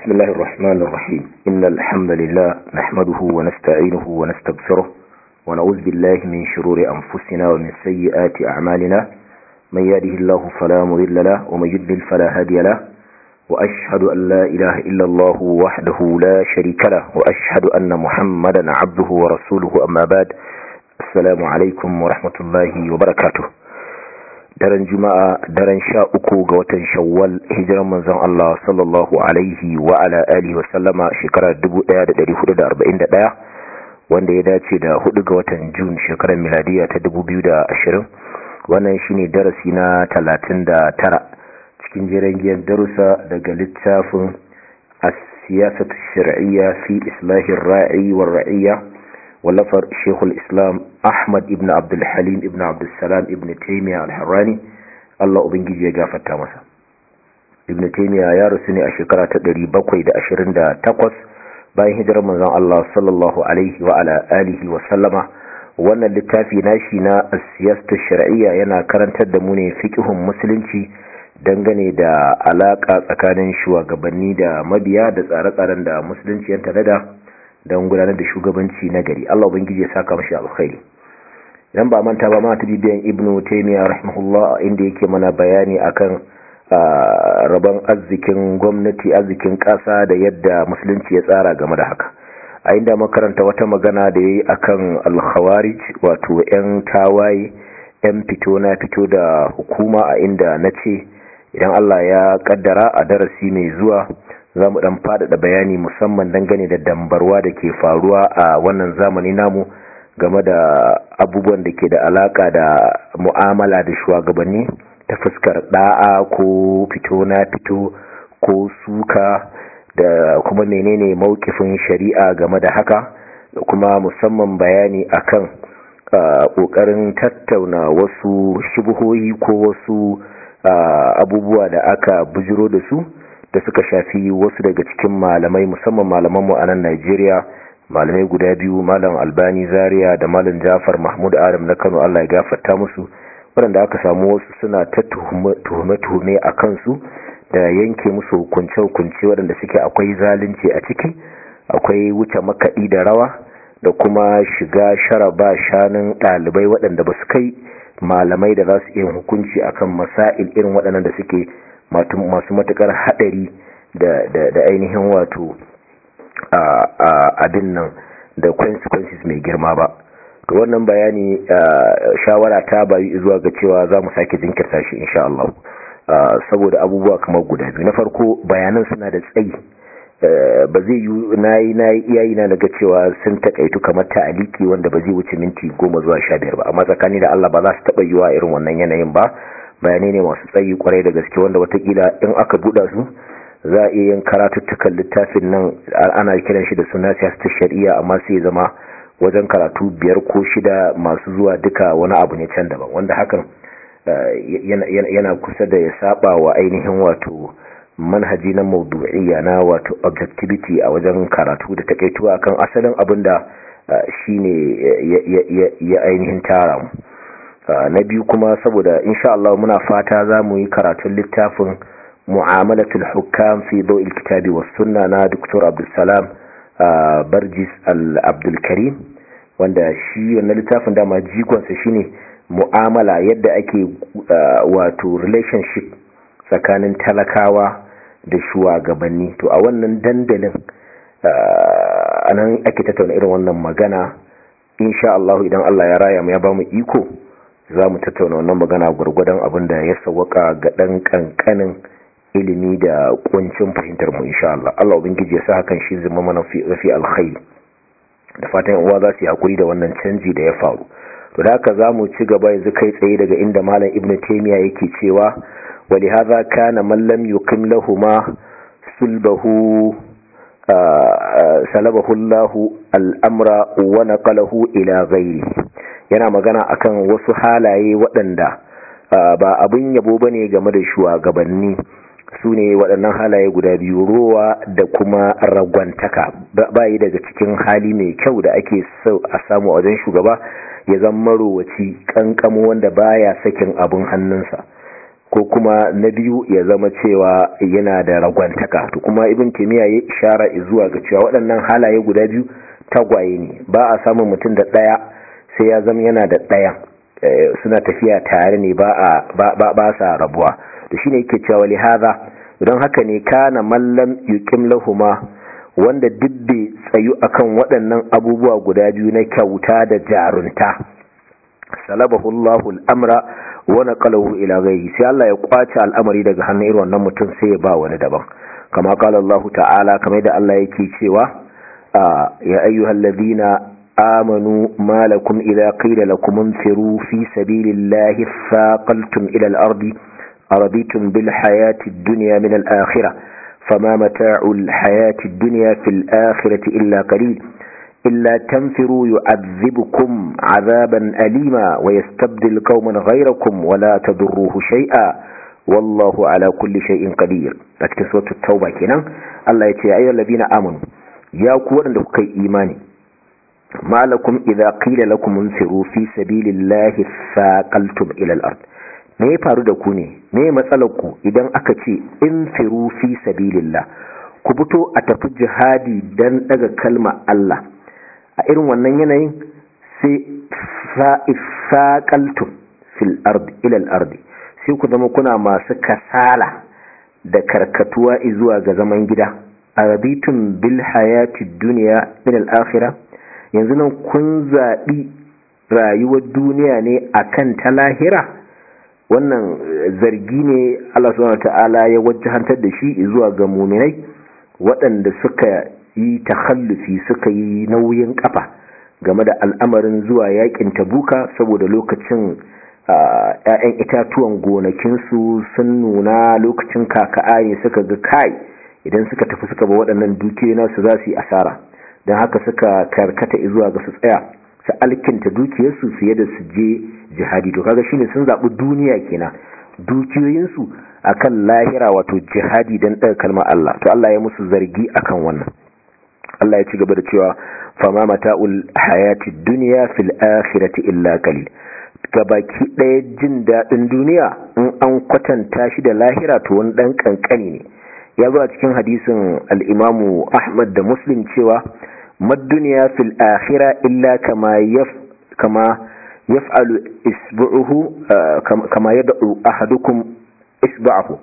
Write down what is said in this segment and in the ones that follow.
بسم الله الرحمن الرحيم إن الحمد لله نحمده ونستعينه ونستغفره ونعوذ بالله من شرور أنفسنا ومن سيئات أعمالنا من يهده الله فلا مضل له ومن يضلل فلا هادي له وأشهد أن لا إله إلا الله وحده لا شريك له وأشهد أن محمدا عبده ورسوله أما بعد السلام عليكم ورحمة الله وبركاته daren juma'a daren sha uku ga watan shawwal hijiran manzon Allah sallallahu alaihi wa ala alihi wa sallama shekarar 1441 wanda ya dace da hudu ga watan jun shekarar miladiya ta 2020 wannan shine darasi na 39 cikin jirgin darussa daga littafin as-siyasatu shar'iyya fi islahir ra'i war ra'iyya wallafar shekul islam ahmad ibn abdulhalim ibn abdulsalam ibn taimiyya al-harrani allah ubangiji ya gafarta masa ibn taimiyya ya rasu ne a shekara ta 728 bayan hijirar manzon allah sallallahu alaihi wa ala alihi wa sallama wannan littafi nashi na siyastar shar'iyya yana karantar da mu ne fiqhun musulunci dangane da alaka tsakanin shugabanni da mabiya da tsare-tsaren da musulunci ya tanada don gudanar da shugabanci na gari Allah ubangiji ya saka mashi alkhairi idan ba manta ba ma ta bibiyan ibnu taymiya rahimahullah inda yake mana bayani akan rabon arzikin gwamnati arzikin kasa da yadda musulunci ya tsara game da haka a inda makaranta wata magana da yayi akan al-khawarij wato yan tawaye yan fito na fito da hukuma a inda nace idan Allah ya kaddara a darasi mai zuwa za mu dan faɗaɗa bayani musamman dangane da dambarwa da ke faruwa a wannan zamani namu game da abubuwan da ke da alaka da mu'amala da shugabanni ta fuskar da'a ko fito na fito ko suka da kuma menene mawkifin shari'a game da haka da kuma musamman bayani akan ƙoƙarin tattauna wasu shubuhohi ko wasu abubuwa da aka bujiro da su da suka shafi wasu daga cikin malamai musamman malamanmu a nan Najeriya malamai guda biyu malam Albani Zaria da malam Jafar Mahmud Adam na Kano Allah ya gafarta musu waɗanda aka samu wasu suna ta tuhume-tuhume a kansu da yanke musu hukunce-hukunce waɗanda suke akwai zalunci a ciki akwai wuce makaɗi da rawa da kuma shiga sharaba shanun ɗalibai waɗanda ba su kai malamai da za su iya hukunci akan masail irin waɗannan da suke masu matukar hadari da ainihin wato abin nan da consequences mai girma ba to wannan bayani shawara ta bayu zuwa ga cewa za mu sake jinkirta shi insha Allah saboda abubuwa kamar guda biyu na farko bayanan suna da tsayi ba zai yi nayi nayi iyayi na daga cewa sun takaitu kamar ta'aliki wanda ba zai wuce minti goma zuwa sha biyar ba amma tsakani da Allah ba za su taɓa yiwa irin wannan yanayin ba bayanai ne masu tsayi kwarai da gaske wanda watakila in aka buɗa su za a iya yin karatuttukan littafin nan ana kiran shi da suna siyasar shari'a amma sai zama wajen karatu biyar ko shida masu zuwa duka wani abu ne can daban wanda hakan yana kusa da ya saba wa ainihin wato manhaji na maudu'iyya na wato objectivity a wajen karatu da takaituwa kan asalin abin da shine ya ainihin tara mu na biyu kuma saboda insha Allah muna fata za mu yi karatun littafin mu'amalatul hukam fi dawil kitabi was sunna na Dr. Abdulsalam Barjis Al-Abdul Karim wanda shi wannan littafin dama jigonsa shine mu'amala yadda ake wato relationship tsakanin talakawa da shugabanni to a wannan dandalin anan ake tattauna irin wannan magana insha Allah idan Allah ya raya mu ya bamu iko za mu tattauna wannan magana gwargwadon abin da ya sawaka ga ɗan ƙanƙanin ilimi da kuncin fahimtar mu insha Allah Allah ubangiji ya sa hakan shi zama mana fi alkhairi da fatan uwa za su yi hakuri da wannan canji da ya faru to da haka za mu ci gaba yanzu kai tsaye daga inda malam ibn taymiya yake cewa wa li hadha kana man lam yuqim lahumma sulbahu salabahu Allahu al-amra wa naqalahu ila ghairihi yana magana akan wasu halaye waɗanda ba abin yabo ba ne game da shugabanni su ne waɗannan halaye guda biyu rowa da kuma ragwantaka ba yi daga cikin hali mai kyau da ake so a samu a wajen shugaba ya zama marowaci kankamo wanda baya sakin abin hannunsa ko kuma na biyu ya zama cewa yana da ragwantaka to kuma ibn taymiya ya ishara zuwa ga cewa waɗannan halaye guda biyu tagwaye ne ba a samun mutum da ɗaya sai ya zama yana da ɗaya suna tafiya tare ne ba a ba sa rabuwa to shine yake cewa li hadha don haka ne kana mallam yuqim lahuma wanda dubbe tsayu akan waɗannan abubuwa guda biyu na kyauta da jarunta salabahu Allahu al-amra wa naqalahu ila ghayri sai Allah ya kwace al'amari daga hannun irin wannan mutum sai ya ba wani daban kama qala Allah ta'ala kamar da Allah yake cewa ya ayyuhalladhina amanu ma lakum idza qila lakum infiru fi sabilillahi thaqaltum ila al-ardi araditum bil hayati ad-dunya min al-akhirah fama mata'ul hayati ad-dunya fil akhirati illa qalil إلا تنفروا يعذبكم عذابا أليما ويستبدل قوما غيركم ولا تضروه شيئا والله على كل شيء قدير اكتسوة التوبة كنا الله يتي أيها الذين آمنوا يا قوة لكي إيماني ما لكم إذا قيل لكم انفروا في سبيل الله ثاقلتم إلى الأرض me ya faru da ku ne me matsalarku idan aka ce in firu fi sabilillah ku fito a tafi jihadi dan daga kalma Allah a irin wannan yanayin sai saƙaltun fil ardi ilal ardi sai ku zama kuna masu kasala da karkatuwa zuwa ga zaman gida arabitun bil hayati duniya min al-akhirah yanzu nan kun zaɓi rayuwar duniya ne akan ta lahira wannan zargi ne Allah subhanahu ta'ala ya wajjantar da shi zuwa ga muminai waɗanda suka yi takhallufi suka yi nauyin kafa game da al'amarin zuwa yakin tabuka saboda lokacin ‘ya'yan itatuwan gonakinsu sun nuna lokacin kaka'ayi suka ga kai idan suka tafi suka ba waɗannan dukiyoyi nasu za su yi asara don haka suka karkata zuwa ga su tsaya su alkinta dukiyarsu fiye da su je jihadi to kaga shine sun zaɓi duniya kenan dukiyoyinsu akan lahira wato jihadi don ɗaga kalmar Allah to Allah ya musu zargi akan wannan Allah ya ci gaba da cewa fama mata'ul hayati dunya fil akhirati illa qalil gabaki ɗaya jin daɗin duniya in an kwatanta shi da lahira to wani ɗan ƙanƙani ne ya zo a cikin hadisin al'imamu ahmad da muslim cewa madduniya fil akhira illa kama yaf kama yaf'alu isbu'uhu kama yad'u ahadukum isba'ahu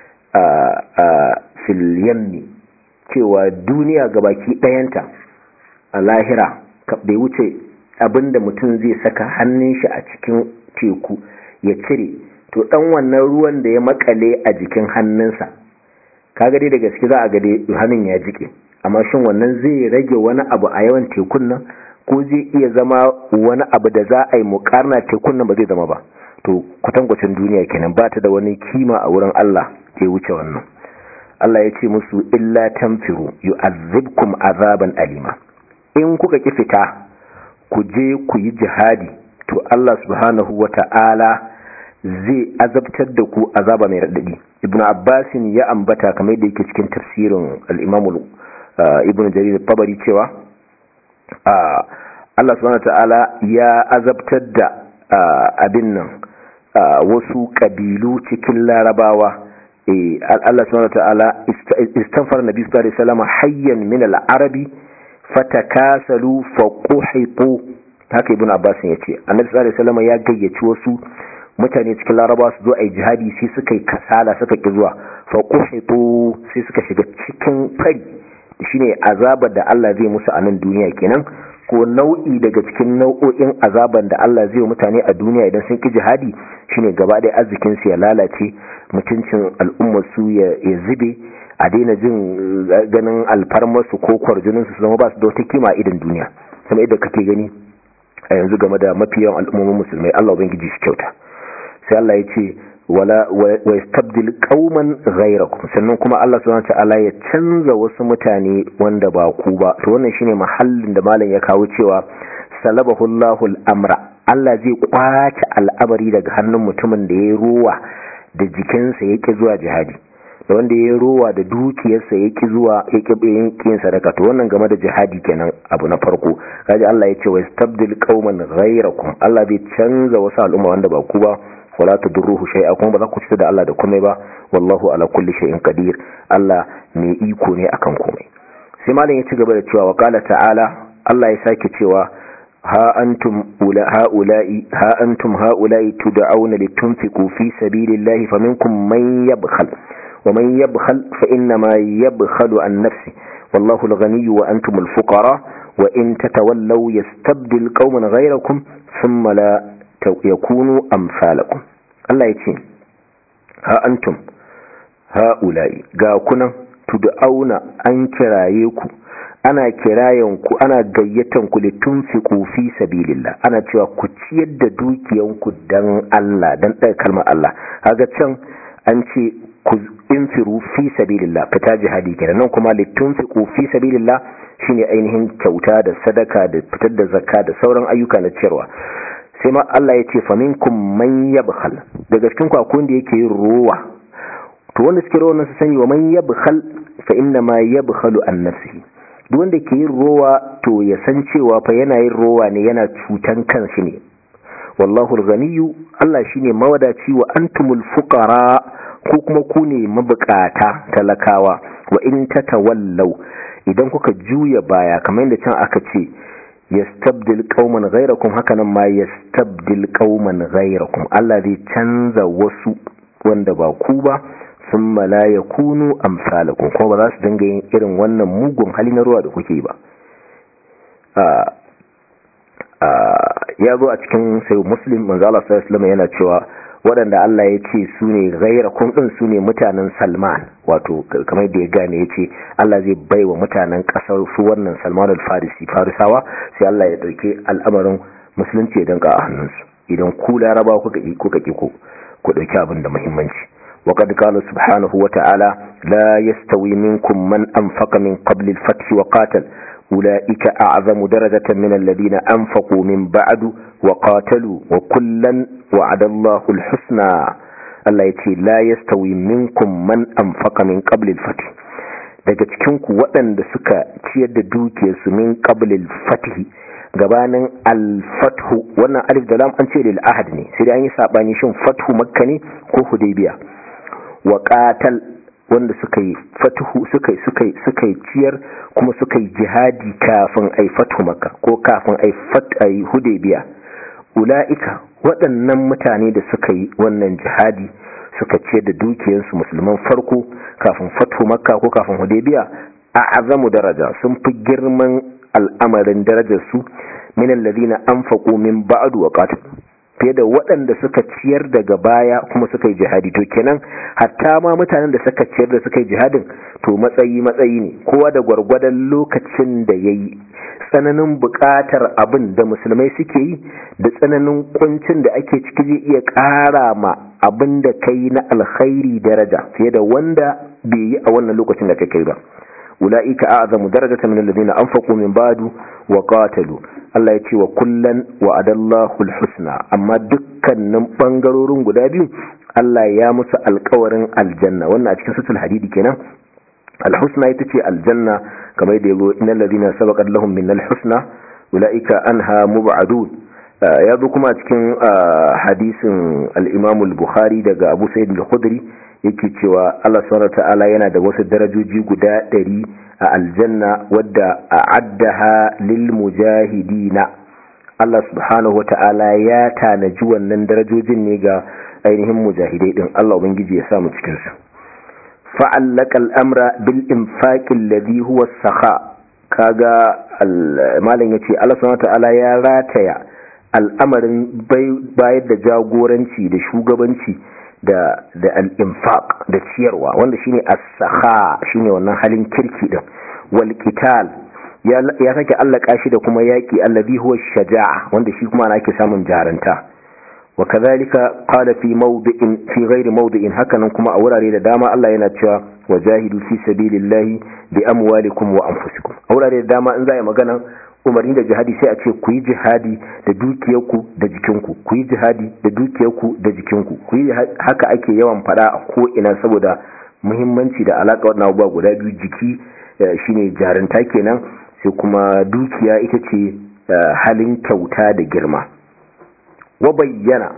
fil yammi cewa duniya gabaki ɗayanta a lahira bai wuce abinda mutum zai saka hannun shi a cikin teku ya cire to dan wannan ruwan da ya makale a jikin hannunsa kaga dai da gaske za a ga dai hannun ya jike amma shin wannan zai rage wani abu a yawan tekun nan ko zai iya zama wani abu da za a yi mukarna tekun nan ba zai zama ba to kwatankwacin duniya kenan ba ta da wani kima a wurin Allah ke wuce wannan Allah ya ce musu illa tanfiru yu'azzibkum azaban alima in kuka ki fita ku je ku yi jihadi to Allah subhanahu wata'ala zai azabtar da ku azaba mai raɗaɗi ibn abbasin ya ambata kamar da yake cikin tafsirin al-imam ibn jarir tabari cewa Allah subhanahu wata'ala ya azabtar da abin nan wasu kabilu cikin larabawa Allah subhanahu wata'ala istanfar nabi sallallahu alaihi wasallam hayyan min al-arabi fatakasalu faquhitu haka ibn abbas ya ce annabi sallallahu alaihi wasallam ya gayyaci wasu mutane cikin laraba su zo a yi jihadi sai suka yi kasala suka ki zuwa faquhitu sai suka shiga cikin fari shine azabar da Allah zai musu a nan duniya kenan ko nau'i daga cikin nau'o'in azaban da Allah zai mutane a duniya idan sun ki jihadi shine gaba ɗaya arzikin su ya lalace mutuncin al'ummar su ya zube a daina jin ganin alfarmarsu ko kwarjininsu su zama ba su da wata kima a idan duniya sama yadda kake gani a yanzu game da mafi yawan al'ummomin musulmai Allah ubangiji shi kyauta sai Allah ya ce wala wa yastabdil qauman ghayrakum sannan kuma Allah subhanahu ta'ala ya canza wasu mutane wanda ba ku ba to wannan shine mahallin da malam ya kawo cewa salabahu Allahu al-amra Allah zai kwace al'amari daga hannun mutumin da ya ruwa da jikinsa yake zuwa jihadi da wanda ya rowa da dukiyarsa ya ki zuwa ya ki yin sadaka to wannan game da jihadi kenan abu na farko kaji Allah ya ce wa istabdil qauman ghayrakum Allah bai canza wasu al'umma wanda ba ku ba wala tadurruhu shay'a kuma ba za ku cutar da Allah da komai ba wallahu ala kulli shay'in qadir Allah mai iko ne akan komai sai malam ya ci gaba da cewa wa qala ta'ala Allah ya sake cewa ha antum ula haula'i ha antum haula'i tud'auna litunfiqu fi sabilillahi faminkum man yabkhal wa man yabkhal fa inna ma yabkhalu an nafsi wallahu al-ghani wa antum al-fuqara wa in tatawallaw yastabdil qauman ghayrakum thumma la yakunu amsalakum Allah ya ce ha antum haula'i ga kunan tud'auna an kiraye ku ana kirayen ku ana gayyatan ku litunfiqu fi sabilillah ana cewa ku ciyar da dukiyan ku dan Allah dan ɗaya kalmar Allah kaga can an ce ku infiru fi sabilillah fita jihadi kenan nan kuma litunfiqu fi sabilillah shine ainihin kyauta da sadaka da fitar da zakka da sauran ayyuka na ciyarwa sai ma Allah ya ce faminkum man yabkhal daga cikin ku akwai wanda yake yin rowa to wanda suke rowa su sani wa man yabkhal fa inna ma yabkhalu an nafsihi duk wanda ke yin rowa to ya san cewa fa yana yin rowa ne yana cutan kanshi ne wallahu al-ghaniyyu Allah shine mawadaci wa antumul fuqara ko kuma ku ne mabukata talakawa wa in tatawallaw idan kuka juya baya kamar yadda can aka ce yastabdil qauman ghayrakum hakanan ma yastabdil qauman ghayrakum Allah zai canza wasu wanda ba ku ba thumma la yakunu amsalakum kuma ba za su dinga yin irin wannan mugun hali na ruwa da kuke ba ya zo a cikin sai muslim manzo Allah sallallahu alaihi yana cewa waɗanda Allah ya ce su ne ghayrakum din su ne mutanen Salman wato kamar da ya gane ya ce Allah zai bai wa mutanen ƙasar su wannan Salman al-Farisi Farisawa sai Allah ya ɗauki al'amarin musulunci ya danka a hannunsu idan ku laraba kuka ƙi kuka ƙi ku ku ɗauki abin da muhimmanci وقد قال سبحانه وتعالى لا يستوي منكم من أنفق من قبل الفتح وقاتل أولئك أعظم درجة من الذين أنفقوا من بعد وقاتلوا وكلا وعد الله الحسنى Allah ya ce la yastawi minkum man anfaqa min qabl al-fath daga cikin ku waɗanda suka ciyar da dukiyarsu min qabl al-fath gabanin al-fathu wannan alif da lam an ce lil ahad ne sai dai an yi sabani shin fathu makka ne ko hudaybiya wa qatal wanda suka yi fatuhu suka yi suka yi suka yi ciyar kuma suka yi jihadi kafin ai fathu makka ko kafin ai fat ai hudaybiya ula'ika waɗannan mutane da suka yi wannan jihadi suka ce da dukiyarsu musulman farko kafin fatu makka ko kafin hudaybiya a azamu daraja sun fi girman al'amarin darajarsu min alladhina anfaqu min ba'du wa qatal fiye da waɗanda suka ciyar daga baya kuma suka yi jihadi to kenan hatta ma mutanen da suka ciyar da suka yi jihadin to matsayi matsayi ne kowa da gwargwadon lokacin da yayi tsananin buƙatar abin da musulmai suke yi da tsananin kuncin da ake ciki zai iya ƙara ma abin da kai na alkhairi daraja fiye da wanda bai yi a wannan lokacin da kai kai ba ula'ika a'zamu darajatan min alladhina anfaqu min ba'du wa qatalu Allah ya ce wa kullan wa adallahu alhusna amma dukkanin bangarorin guda biyu Allah ya musu alƙawarin aljanna wannan a cikin suratul hadidi kenan alhusna ita ce aljanna kamar da yago innal ladina sabaqat lahum min alhusna ulaika anha mub'adun ya zo kuma cikin hadisin al-Imam al-Bukhari daga Abu Sa'id al-Khudri yake cewa Allah subhanahu ta'ala yana da wasu darajoji guda ɗari a aljanna wadda a'addaha lil mujahidina Allah subhanahu wata'ala ya tanaji wannan darajojin ne ga ainihin mujahidai din Allah ubangiji ya samu cikin su fa'allaka al'amra bil infaqil ladhi huwa as-sakha kaga malam yace Allah subhanahu wata'ala ya rataya al'amarin bayar da jagoranci da shugabanci da da al-infaq da ciyarwa wanda shine as-sakha shine wannan halin kirki din wal qital ya ya sake allaka shi da kuma yaki allazi huwa shaja'a wanda shi kuma ana ake samun jaranta wa kadhalika qala fi mawdi'in fi ghairi mawdi'in hakanan kuma a wurare da dama Allah yana cewa wajahidu fi sabilillahi bi amwalikum wa anfusikum a wurare da dama in za a yi magana umarni da jihadi sai a ce ku yi jihadi da dukiyarku da jikinku ku yi jihadi da dukiyarku da jikinku ku yi haka ake yawan fada a ko ina saboda muhimmanci da alaka wannan abubuwa guda biyu jiki shine jarinta kenan sai kuma dukiya ita ce halin kyauta da girma wa bayyana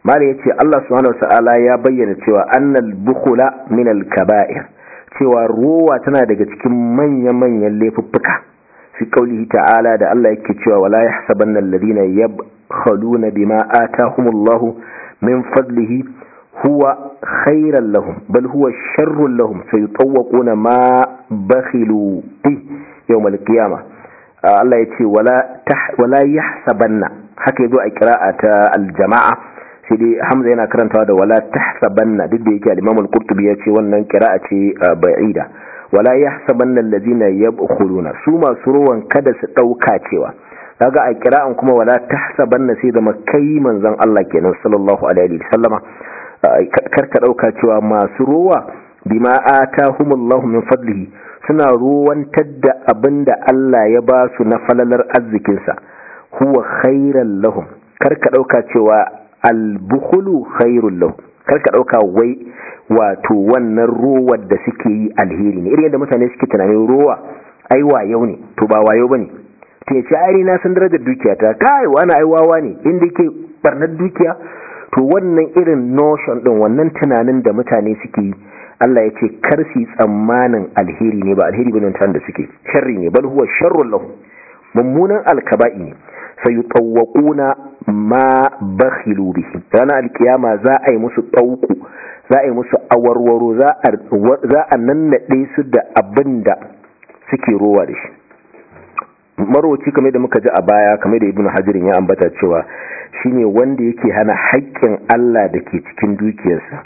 mala yace Allah subhanahu wataala ya bayyana cewa annal bukhula min al kaba'ir cewa ruwa tana daga cikin manya-manyan laifuffuka fi qaulihi ta'ala da Allah yake cewa wala yahsabanna alladhina yabkhaluna bima atahumullahu min fadlihi huwa khairan lahum bal huwa sharrun lahum sayutawquna ma bakhilu bi yawm al-qiyamah Allah yace wala wala yahsabanna haka yazo a qira'a ta al-jama'a sai dai Hamza yana karantawa da wala tahsabanna duk da yake al-Imam al-Qurtubi yace wannan qira'a ce ba'ida wala yahsabanna allazina yabkhuluna su masu ruwan kada su dauka cewa kaga a qira'an kuma wala tahsabanna sai da makai manzon Allah kenan sallallahu alaihi wasallama karka dauka cewa masu ruwa bima atahumullahu min fadlihi suna ruwantar da abinda Allah ya ba su na falalar arzikinsa huwa khairan lahum karka dauka cewa albukhulu khairul lahum karka dauka wai wato wannan ruwar da suke yi alheri ne irin yadda mutane suke tunanin ruwa ai wayo ne to ba wayo bane to ya ce ai na san darajar dukiya ta kai wani ai wawa ne inda yake barnar dukiya to wannan irin notion din wannan tunanin da mutane suke yi Allah ya ce kar su tsammanin alheri ne ba alheri bane tan da suke sharri ne bal huwa sharrul lahum mummunan alkaba'i ne sayutawwaquna ma bakhilu bihi ranar alkiyama za a yi musu ɗauku za a yi musu awarwaro za a nannaɗe su da abin da suke rowa da shi maroci kamar da muka ji a baya kamar da ibn hajirin ya ambata cewa shine wanda yake hana haƙƙin Allah da ke cikin dukiyarsa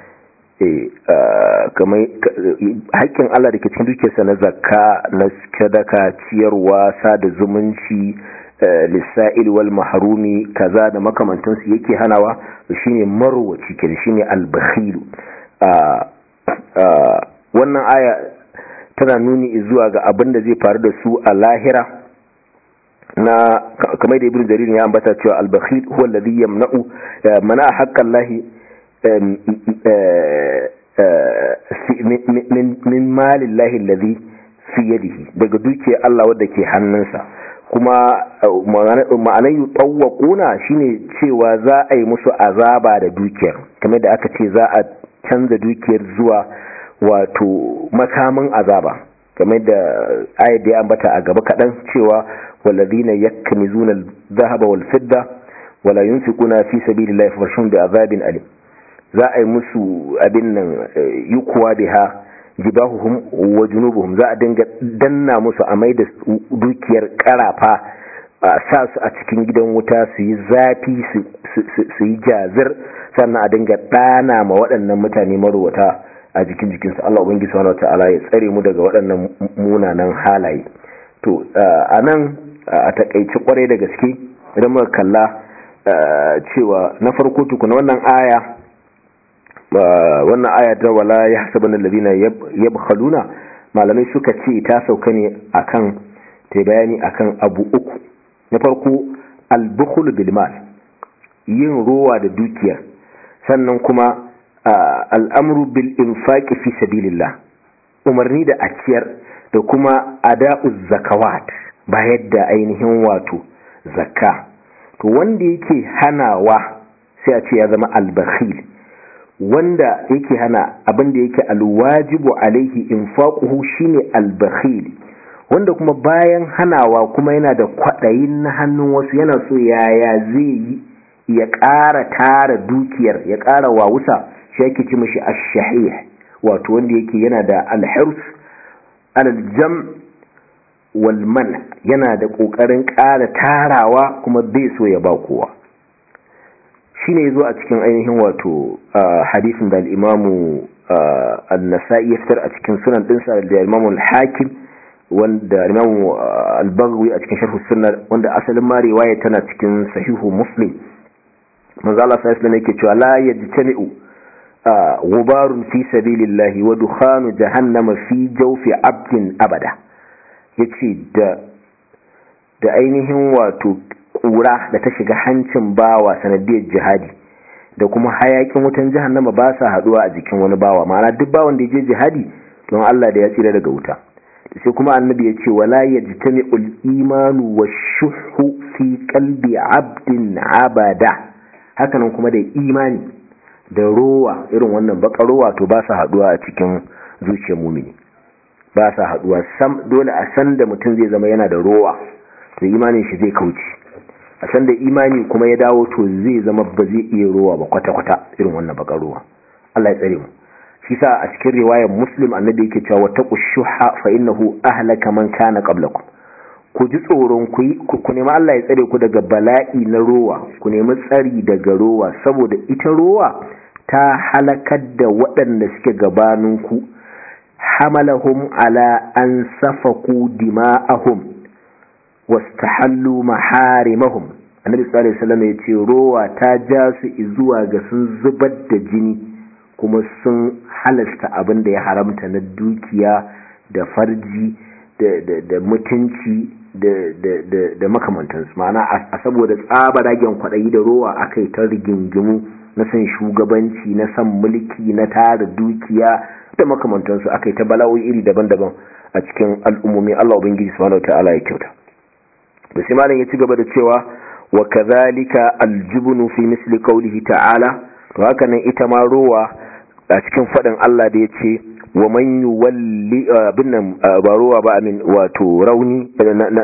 haƙƙin Allah da ke cikin dukiyarsa na zakka na sadaka ciyarwa sada zumunci lissa'il wal mahrumi kaza da makamantansu yake hanawa shine marwaci kenan shine al-bakhil wannan aya tana nuni zuwa ga abin da zai faru da su a lahira na kamar da ibnu jarir ya ambata cewa al-bakhil huwa alladhi yamna'u mana haqqan lahi min malillahi alladhi fi yadihi daga dukiyar Allah wadda ke hannunsa kuma ma'anar yi tsawakuna shine cewa za a yi musu azaba da dukiyar kamar da aka ce za a canza dukiyar zuwa wato makamin azaba kamar da ayat da ya ambata a gaba kaɗan cewa walladhina yaknizuna al-dhahaba wal fidda wala yunfiquna fi sabilillahi fashun bi azabin alim za a yi musu abin nan yukuwa biha jibahuhum wa junubuhum za a dinga danna musu a mai da dukiyar karafa sa su a cikin gidan wuta su yi zafi su yi jazir sannan a dinga ɗana ma waɗannan mutane marowata a jikin jikinsu Allah ubangi subhanahu wata'ala ya tsare mu daga waɗannan munanan halaye to a nan a takaice kwarai da gaske idan muka kalla cewa na farko tukuna wannan aya wannan aya ta wala ya hasaban alladhina yabkhaluna malamai suka ce ta sauka ne akan ta bayani akan abu uku na farko al-bukhl bil mal yin rowa da dukiya sannan kuma al'amru bil infaqi fi sabilillah umarni da akiyar da kuma ada'uz zakawat bayar da ainihin wato zakka to wanda yake hanawa sai a ce ya zama al-bakhil wanda yake hana abin da yake alwajibu alaihi infaquhu shine albakhil wanda kuma bayan hanawa kuma yana da kwadayin na hannun wasu yana so yaya zai yi ya ƙara tara dukiyar ya ƙara wawusa shi yake ci mishi ash-shahih wato wanda yake yana da al-hirs al-jam wal man yana da kokarin ƙara tarawa kuma bai so ya ba kowa shine yazo a cikin ainihin wato hadisin da al-imamu an-nasa'i ya fitar a cikin sunan dinsa da imamu al-hakim wanda imamu al-baghawi a cikin sharh sunna wanda asalin ma riwaya tana cikin sahihu muslim manzo Allah sallallahu alaihi yake cewa la yajtami'u gubarun fi sabilillahi wa dukhanu jahannama fi jawfi abdin abada yace da da ainihin wato kura da ta shiga hancin bawa sanadiyar jihadi da kuma hayakin wutan jahannama ba sa haduwa a jikin wani bawa ma'ana duk bawan da ya je jihadi don Allah da ya tsira daga wuta sai kuma annabi ya ce wala yajtami'ul imanu washuhu fi qalbi abdin abada hakanan kuma da imani da rowa irin wannan baka rowa to ba sa haduwa a cikin zuciyar mumini ba sa haduwa sam dole a san da mutum zai zama yana da rowa to imanin shi zai kauce a san da imani kuma ya dawo to zai zama ba zai iya rowa ba kwata-kwata irin wannan baka rowa Allah ya tsare mu shi sa a cikin riwayar muslim annabi yake cewa wattaqu shuha fa innahu ahlaka man kana qablakum ku ji tsoron ku ku nemi Allah ya tsare ku daga bala'i na rowa ku nemi tsari daga rowa saboda ita rowa ta halakar da waɗanda suke gabaninku hamalahum ala an safaku dima'ahum wastahallu maharimahum annabi sallallahu alaihi wasallam ya ce rowa ta ja su zuwa ga sun zubar da jini kuma sun halasta abin da ya haramta na dukiya da farji da mutunci da makamantansu ma'ana a saboda tsabaragen kwaɗayi da rowa aka yi ta rigingimu na san shugabanci na san mulki na tara dukiya da makamantansu aka yi ta bala'o'i iri daban-daban a cikin al'ummomi Allah ubangiji subhanahu ta'ala ya kyauta da sai malam ya ci gaba da cewa wa kadhalika aljubnu fi misli qawlihi ta'ala to haka nan ita ma rowa a cikin fadin Allah da yace wa man yuwalli binnan ba rowa ba amin wato rauni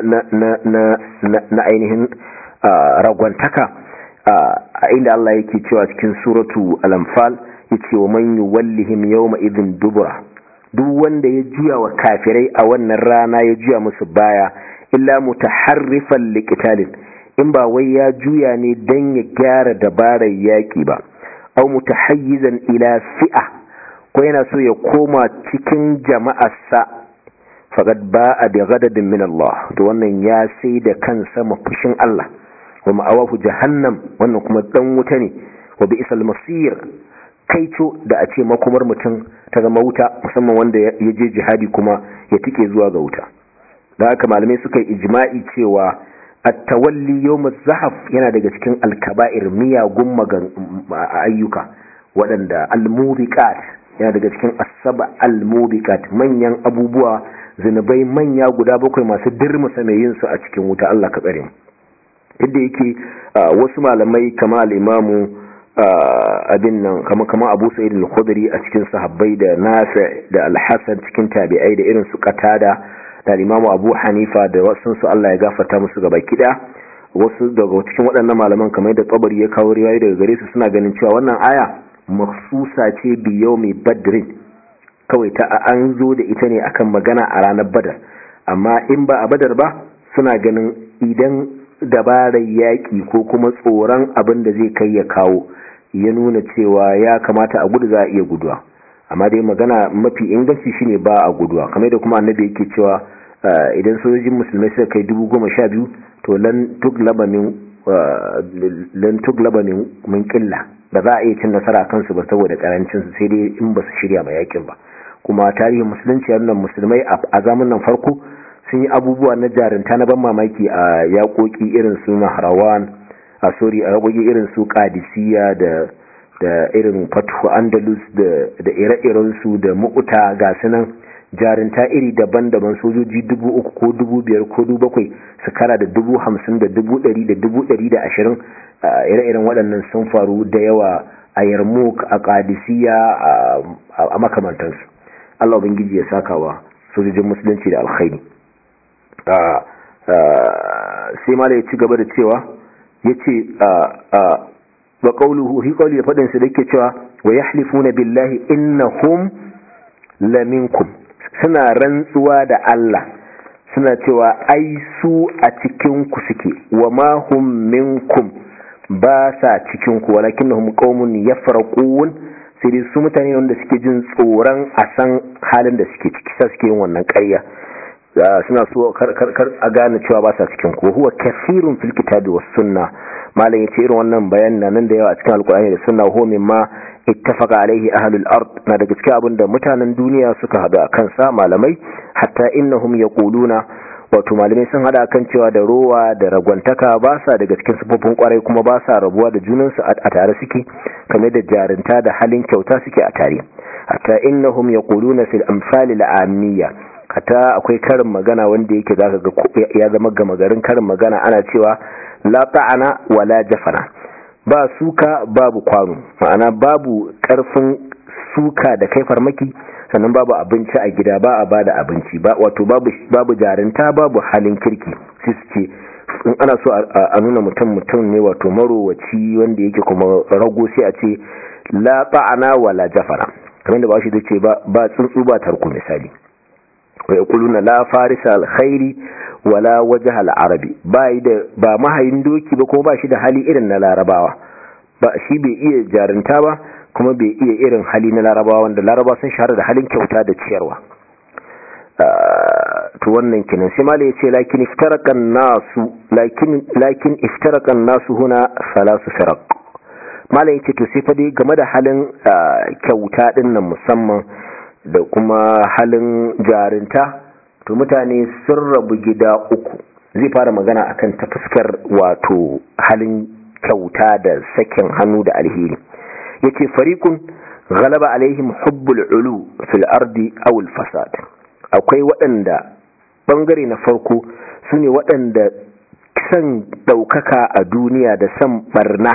na ainihin ragwantaka a inda Allah yake cewa cikin suratu al-anfal yace wa man yuwallihim yawma idhin dubura duk wanda ya juya wa kafirai a wannan rana ya juya musu baya illa mutaharrifan liqitalin in ba wai ya juya ne dan ya gyara dabarar yaki ba aw mutahayyizan ila fi'a ko yana so ya koma cikin jama'arsa faqad ba'a bi ghadabin min Allah to wannan ya sai da kansa mafushin Allah wa ma'awahu jahannam wannan kuma dan wuta ne wa bi'sal masir kaico da a ce makomar mutum ta zama wuta musamman wanda ya je jihadi kuma ya tike zuwa ga wuta da haka malamai suka yi ijma'i cewa at-tawalli yawm zahaf yana daga cikin al-kaba'ir miyagun magan ayyuka waɗanda al-mubiqat yana daga cikin asaba al-mubiqat manyan abubuwa zinubai manya guda bakwai masu dirmusa mai yin su a cikin wuta Allah ka tsare mu yadda yake wasu malamai kama al-imamu abin nan kama kama Abu Sa'id al-Khudri a cikin sahabbai da Nafi' da Al-Hasan cikin tabi'ai da irin su Qatada da imamu Abu Hanifa da wasu su Allah ya gafarta musu gaba kida wasu daga cikin waɗannan malaman kamar da Tabari ya kawo riwayoyi daga gare su suna ganin cewa wannan aya makhsusa ce bi yawmi badrin kawai ta an zo da ita ne akan magana a ranar badar amma in ba a badar ba suna ganin idan dabarar yaƙi ko kuma tsoron abin da zai kai ya kawo ya nuna cewa ya kamata a gudu za a iya guduwa amma dai magana mafi inganci shine ba a guduwa kamar da kuma annabi yake cewa idan sojojin musulmai suka kai dubu goma sha biyu to lan tuglaba min min killa ba za a iya cin nasara kansu ba saboda karancin su sai dai in ba su shirya ma yakin ba kuma tarihin musulunci nan musulmai a zamanin farko sun yi abubuwa na jarinta na ban mamaki a yakoki irin su nahrawan a sori a yakoki irin su qadisiyya da da irin fatu andalus da da ire-iren su da mu'uta ga sunan jarinta iri daban-daban sojoji dubu uku ko dubu biyar ko dubu bakwai su kara da dubu hamsin da dubu ɗari da dubu ɗari da ashirin ire-iren waɗannan sun faru da yawa a yarmouk a ƙadisiya a makamantansu allah ubangiji ya sakawa sojojin musulunci da alkhairi sai ma da ya ci gaba da cewa ya ce wa ƙauluhu hi ƙauli da faɗinsa da yake cewa wa yahlifuna billahi innahum laminkum suna rantsuwa da Allah suna cewa ai su a cikinku suke wa ma hum minkum ba sa cikinku walakinnahum qaumun yafraqun sai dai su mutane wanda suke jin tsoron a san halin da suke ciki sai suke yin wannan ƙarya suna so kar a gane cewa ba sa cikin ku huwa kathirun fil kitabi was sunna malam yace irin wannan bayanin nan da yawa a cikin alqur'ani da sunna ho mimma ittafaqa alaihi ahlul ard na daga cikin abin da mutanen duniya suka hadu a kansa malamai hatta innahum yaquluna wato malamai sun hada kan cewa da rowa da ragwantaka ba sa daga cikin sufofin kwarai kuma ba sa rabuwa da junansu a tare suke kamar da jarinta da halin kyauta suke a tare hatta innahum yaquluna fil amsal al amiyya hatta akwai karin magana wanda yake zaka ga ya zama gama garin karin magana ana cewa la ta'ana wala jafana ba suka babu kwano ma'ana babu karfin suka da kai farmaki sannan babu abinci a gida ba a bada abinci ba wato babu babu jarinta babu halin kirki sai su ce in ana so a nuna mutum mutum ne wato marowaci wanda yake kuma rago sai a ce la ta'ana wala jafara kamar da ba shi ce ba ba tsuntsu ba tarko misali wa yaquluna la farisa alkhairi wala wajha alarabi ba da ba mahayin doki ba kuma ba shi da hali irin na larabawa ba shi bai iya jarinta ba kuma bai iya irin hali na larabawa wanda larabawa sun shahara da halin kyauta da ciyarwa to wannan kinan sai malai yace lakin iftarakan nasu lakin lakin iftarakan nasu huna salasu firaq malai yace to sai fa dai game da halin kyauta din nan musamman da kuma halin jarinta to mutane sun rabu gida uku zai fara magana akan ta fuskar wato halin kyauta da sakin hannu da alheri yace fariqun ghalaba alaihim hubbul ulu fil ardi aw al fasad akwai waɗanda bangare na farko sune waɗanda san daukaka a duniya da san barna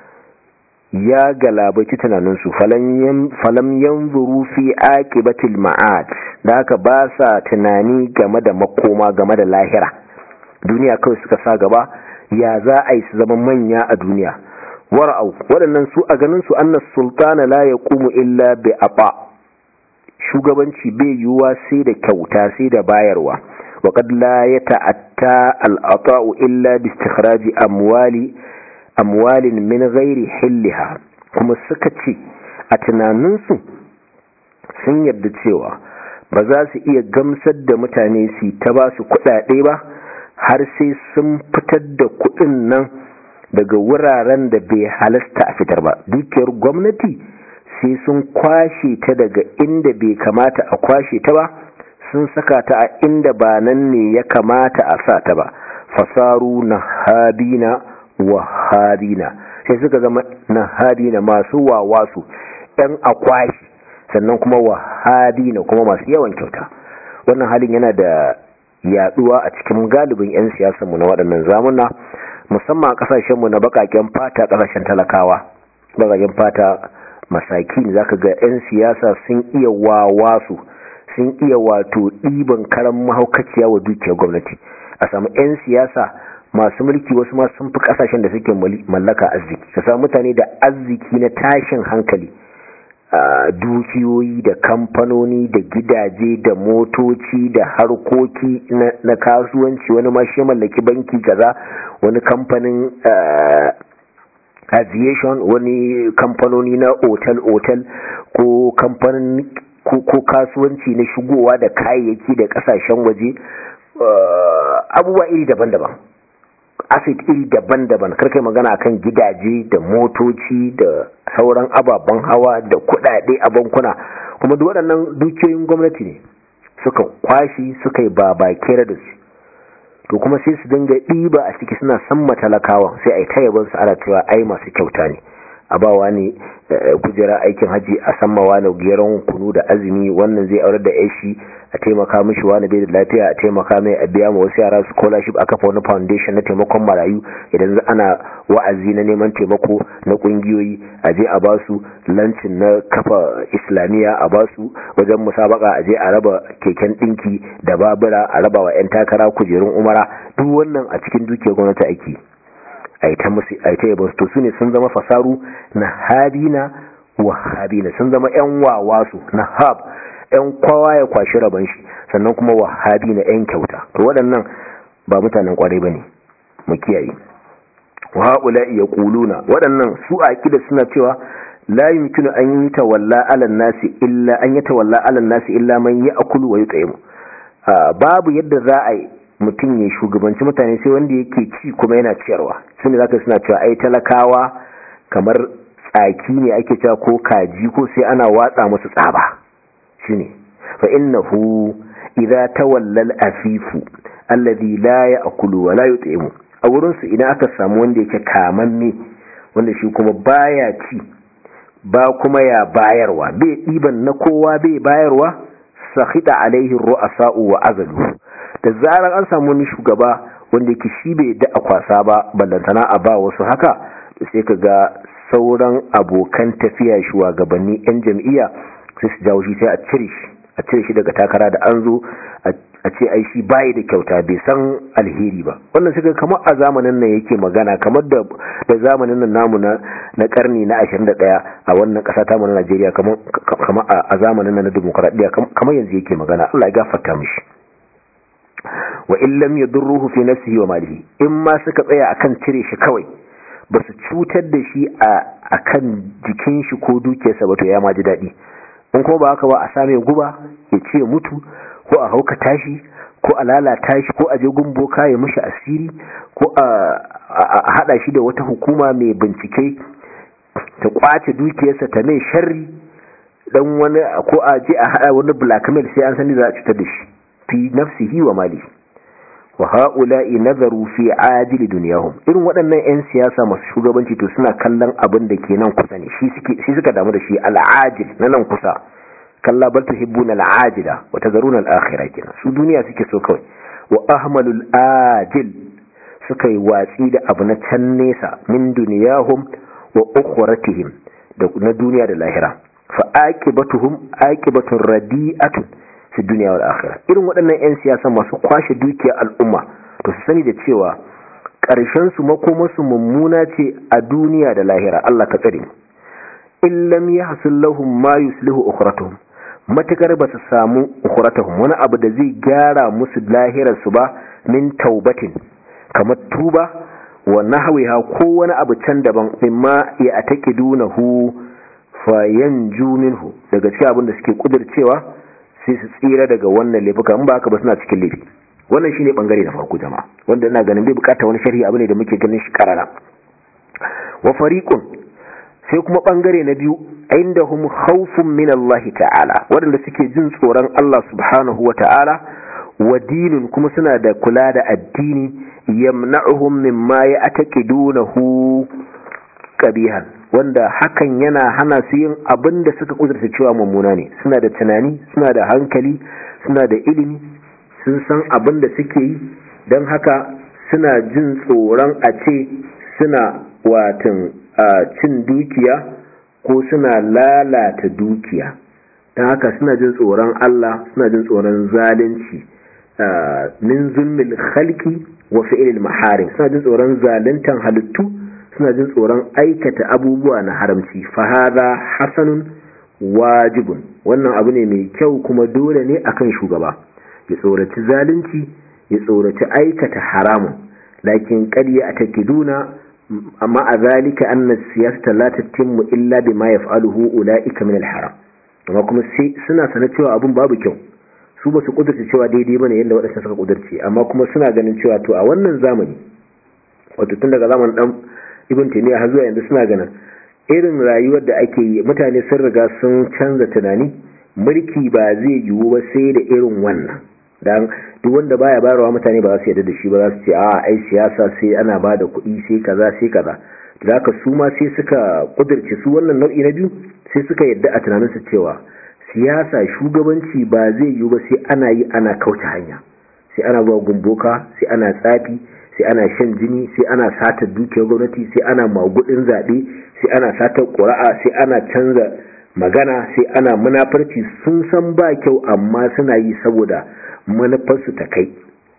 ya galabaci tunaninsu falam yanzuru fi aqibatil ma'ad da haka ba sa tunani game da makoma game da lahira duniya kawai suka sa gaba ya za a yi su zama manya a duniya wara'au waɗannan su a ganin su annas sultana la yaqumu illa bi aba shugabanci bai yiwuwa sai da kyauta sai da bayarwa wa qad la yata'atta al-ata'u illa bi istikhraji amwali amwalin min ghairi hilliha kuma suka ce a tunaninsu sun yarda cewa ba za su iya gamsar da mutane su ta ba su kuɗaɗe ba har sai sun fitar da kuɗin nan daga wuraren da bai halasta a fitar ba dukiyar gwamnati sai sun kwashe ta daga inda bai kamata a kwashe ta ba sun saka ta a inda ba nan ne ya kamata a sa ta ba fasaru na habina wahabina sai suka zama nahabina masu wawasu ɗan akwashi sannan kuma wahabina kuma masu yawan kyauta wannan halin yana da yaduwa a cikin galibin 'yan siyasanmu na waɗannan zamuna musamman a ƙasashenmu na baƙaƙen fata ƙasashen talakawa baƙaƙen fata masakin zaka ga 'yan siyasa sun iya wawasu sun iya wato ɗiban karan mahaukaciya wa dukiyar gwamnati a samu 'yan siyasa masu mulki wasu ma sun fi kasashen da suke mallaka arziki ka samu mutane da arziki na tashin hankali dukiyoyi da kamfanoni da gidaje da motoci da harkoki na kasuwanci wani ma shi mallaki banki kaza wani kamfanin aviation wani kamfanoni na otal-otal ko kamfanin ko kasuwanci na shigowa da kayayyaki da kasashen waje abubuwa iri daban-daban asset iri daban-daban karkai magana akan gidaje da motoci da sauran ababen hawa da kudade a bankuna kuma duk waɗannan dukiyoyin gwamnati ne suka kwashi suka yi babakera da su to kuma sai su dinga ɗiba a ciki suna san matalakawa sai a yi tayaban su ana cewa ai masu kyauta ne a bawa ne kujera aikin haji a sammawa na geron kunu da azumi wannan zai aurar da yashi a taimaka mishi wani bai da lafiya a taimaka mai a biya ma wasu yara scholarship a kafa wani foundation na taimakon marayu idan ana wa'azi na neman taimako na kungiyoyi a je a basu lancin na kafa islamiyya a basu wajen musabaka a je a raba keken dinki da babura a raba wa 'yan takara kujerun umara duk wannan a cikin dukiyar gwamnati ake aita musu aita yabon to su ne sun zama fasaru na habina wa habina sun zama 'yan wawasu na hab 'yan kwawa ya kwashi rabon shi sannan kuma wahabi na 'yan kyauta to waɗannan ba mutanen kwarai ba ne mu kiyaye wa haƙula iya ƙuluna waɗannan su a da suna cewa la yumkinu an yi tawalla alan nasi illa an yi tawalla alan nasi illa man ya akulu wa yutaimu babu yadda za a yi mutum ya shugabanci mutane sai wanda yake ci kuma yana ciyarwa sun zaka suna cewa ai talakawa kamar tsaki ne ake cewa ko kaji ko sai ana watsa musu tsaba shine fa innahu idza tawalla al-afifu alladhi la ya'kulu wa la yut'imu a wurin su idan aka samu wanda yake kamanne wanda shi kuma baya ci ba kuma ya bayarwa bai diban na kowa bai bayarwa sakhita alaihi ru'asa'u wa azalu da zarar an samu wani shugaba wanda yake shi bai da akwasa ba ballantana a ba wasu haka sai ka ga sauran abokan tafiya shugabanni 'yan jam'iyya sai su jawo shi sai a cire shi a cire shi daga takara da an zo a ce ai shi bayi da kyauta bai san alheri ba wannan suka kamar a zamanin nan yake magana kamar da da zamanin nan namu na na karni na 21 a wannan kasa ta mu na Najeriya kamar kamar a zamanin nan na demokradiya kamar yanzu yake magana Allah ya gafarta mishi wa in lam yadurruhu fi nafsihi wa malihi in ma suka tsaya akan cire shi kawai ba su cutar da shi a akan jikin shi ko dukiyarsa ba to ya ma ji daɗi in kuma ba haka ba a same guba ya ce mutu ko a hauka tashi ko a lalata shi ko a je gumboka ya mishi asiri ko a hada shi da wata hukuma mai bincike ta kwace dukiyarsa ta mai sharri dan wani ko a je a hada wani blackmail sai an sani za a cutar da shi fi nafsihi wa mali wa ha'ula'i nazaru fi ajili dunyahum irin waɗannan 'yan siyasa masu shugabanci to suna kallon abin da ke nan kusa ne shi suka damu da shi al'ajil na nan kusa kalla bal tuhibbuna al'ajila wa tazaruna al'akhirah kenan su duniya suke so kawai wa ahmalul ajil suka yi watsi da abu na can nesa min duniyahum wa ukhratihim da na duniya da lahira fa aqibatuhum aqibatun radi'atun fi dunya wal akhirah irin waɗannan 'yan siyasa masu kwashe dukiyar al'umma to su sani da cewa ƙarshen su makomarsu mummuna ce a duniya da lahira Allah ka tsare mu in lam yahsul lahum ma yuslihu ukhratuhum matakar ba su samu ukhratuhum wani abu da zai gyara musu lahirar su ba min taubatin kamar tuba wa nahwiha ko wani abu can daban mimma ya ataqidunahu fa yanju minhu daga cikin abin da suke kudircewa sai su tsira daga wannan laifuka in ba haka ba suna cikin laifi wannan shine bangare na farko jama'a wanda ina ganin bai bukata wani sharhi abu ne da muke ganin shi karara wa fariqun sai kuma bangare na biyu indahum khawfun min Allah ta'ala wanda suke jin tsoron Allah subhanahu wa ta'ala wa dinin kuma suna da kula da addini yamna'uhum mimma ya'taqidunahu qabihan wanda hakan yana hana su yin abin da suka kudurta cewa mummuna ne suna da tunani suna da hankali suna da ilimi sun san abin da suke yi don haka suna jin tsoron a ce suna watan cin dukiya ko suna lalata dukiya don haka suna jin tsoron Allah suna jin tsoron zalunci min zulmil khalqi wa fi'il maharim suna jin tsoron zaluntan halittu suna jin tsoron aikata abubuwa na haramci fahada hasanun wajibun wannan abu ne mai kyau kuma dole ne akan shugaba ya tsoraci zalunci ya tsoraci aikata haramun lakin ƙarya a takiduna amma a zalika anna siyasata la tatimmu illa bima yaf'aluhu ulaika min al-haram amma kuma sai suna sanar cewa abun babu kyau su ba su kudurce cewa daidai bane yadda waɗanda suka kudurce amma kuma suna ganin cewa to a wannan zamani wato tun daga zamanin dan ibn taymiya har zuwa yanzu suna ganin irin rayuwar da ake yi mutane sun riga sun canza tunani mulki ba zai yiwu ba sai da irin wannan dan duk wanda baya bayarwa mutane ba za su yarda da shi ba za su ce a ai siyasa sai ana ba da kuɗi sai kaza sai kaza da haka su ma sai suka kudirce su wannan nau'i na biyu sai suka yarda a tunaninsu cewa siyasa shugabanci ba zai yiwu ba sai ana yi ana kauce hanya sai ana zuwa gumboka sai ana tsafi sai ana shan jini sai ana sata dukiyar gwamnati sai ana magudin zaɓe sai ana sata ƙura'a sai ana canza magana sai ana munafarci sun san ba kyau amma suna yi saboda manufarsu ta kai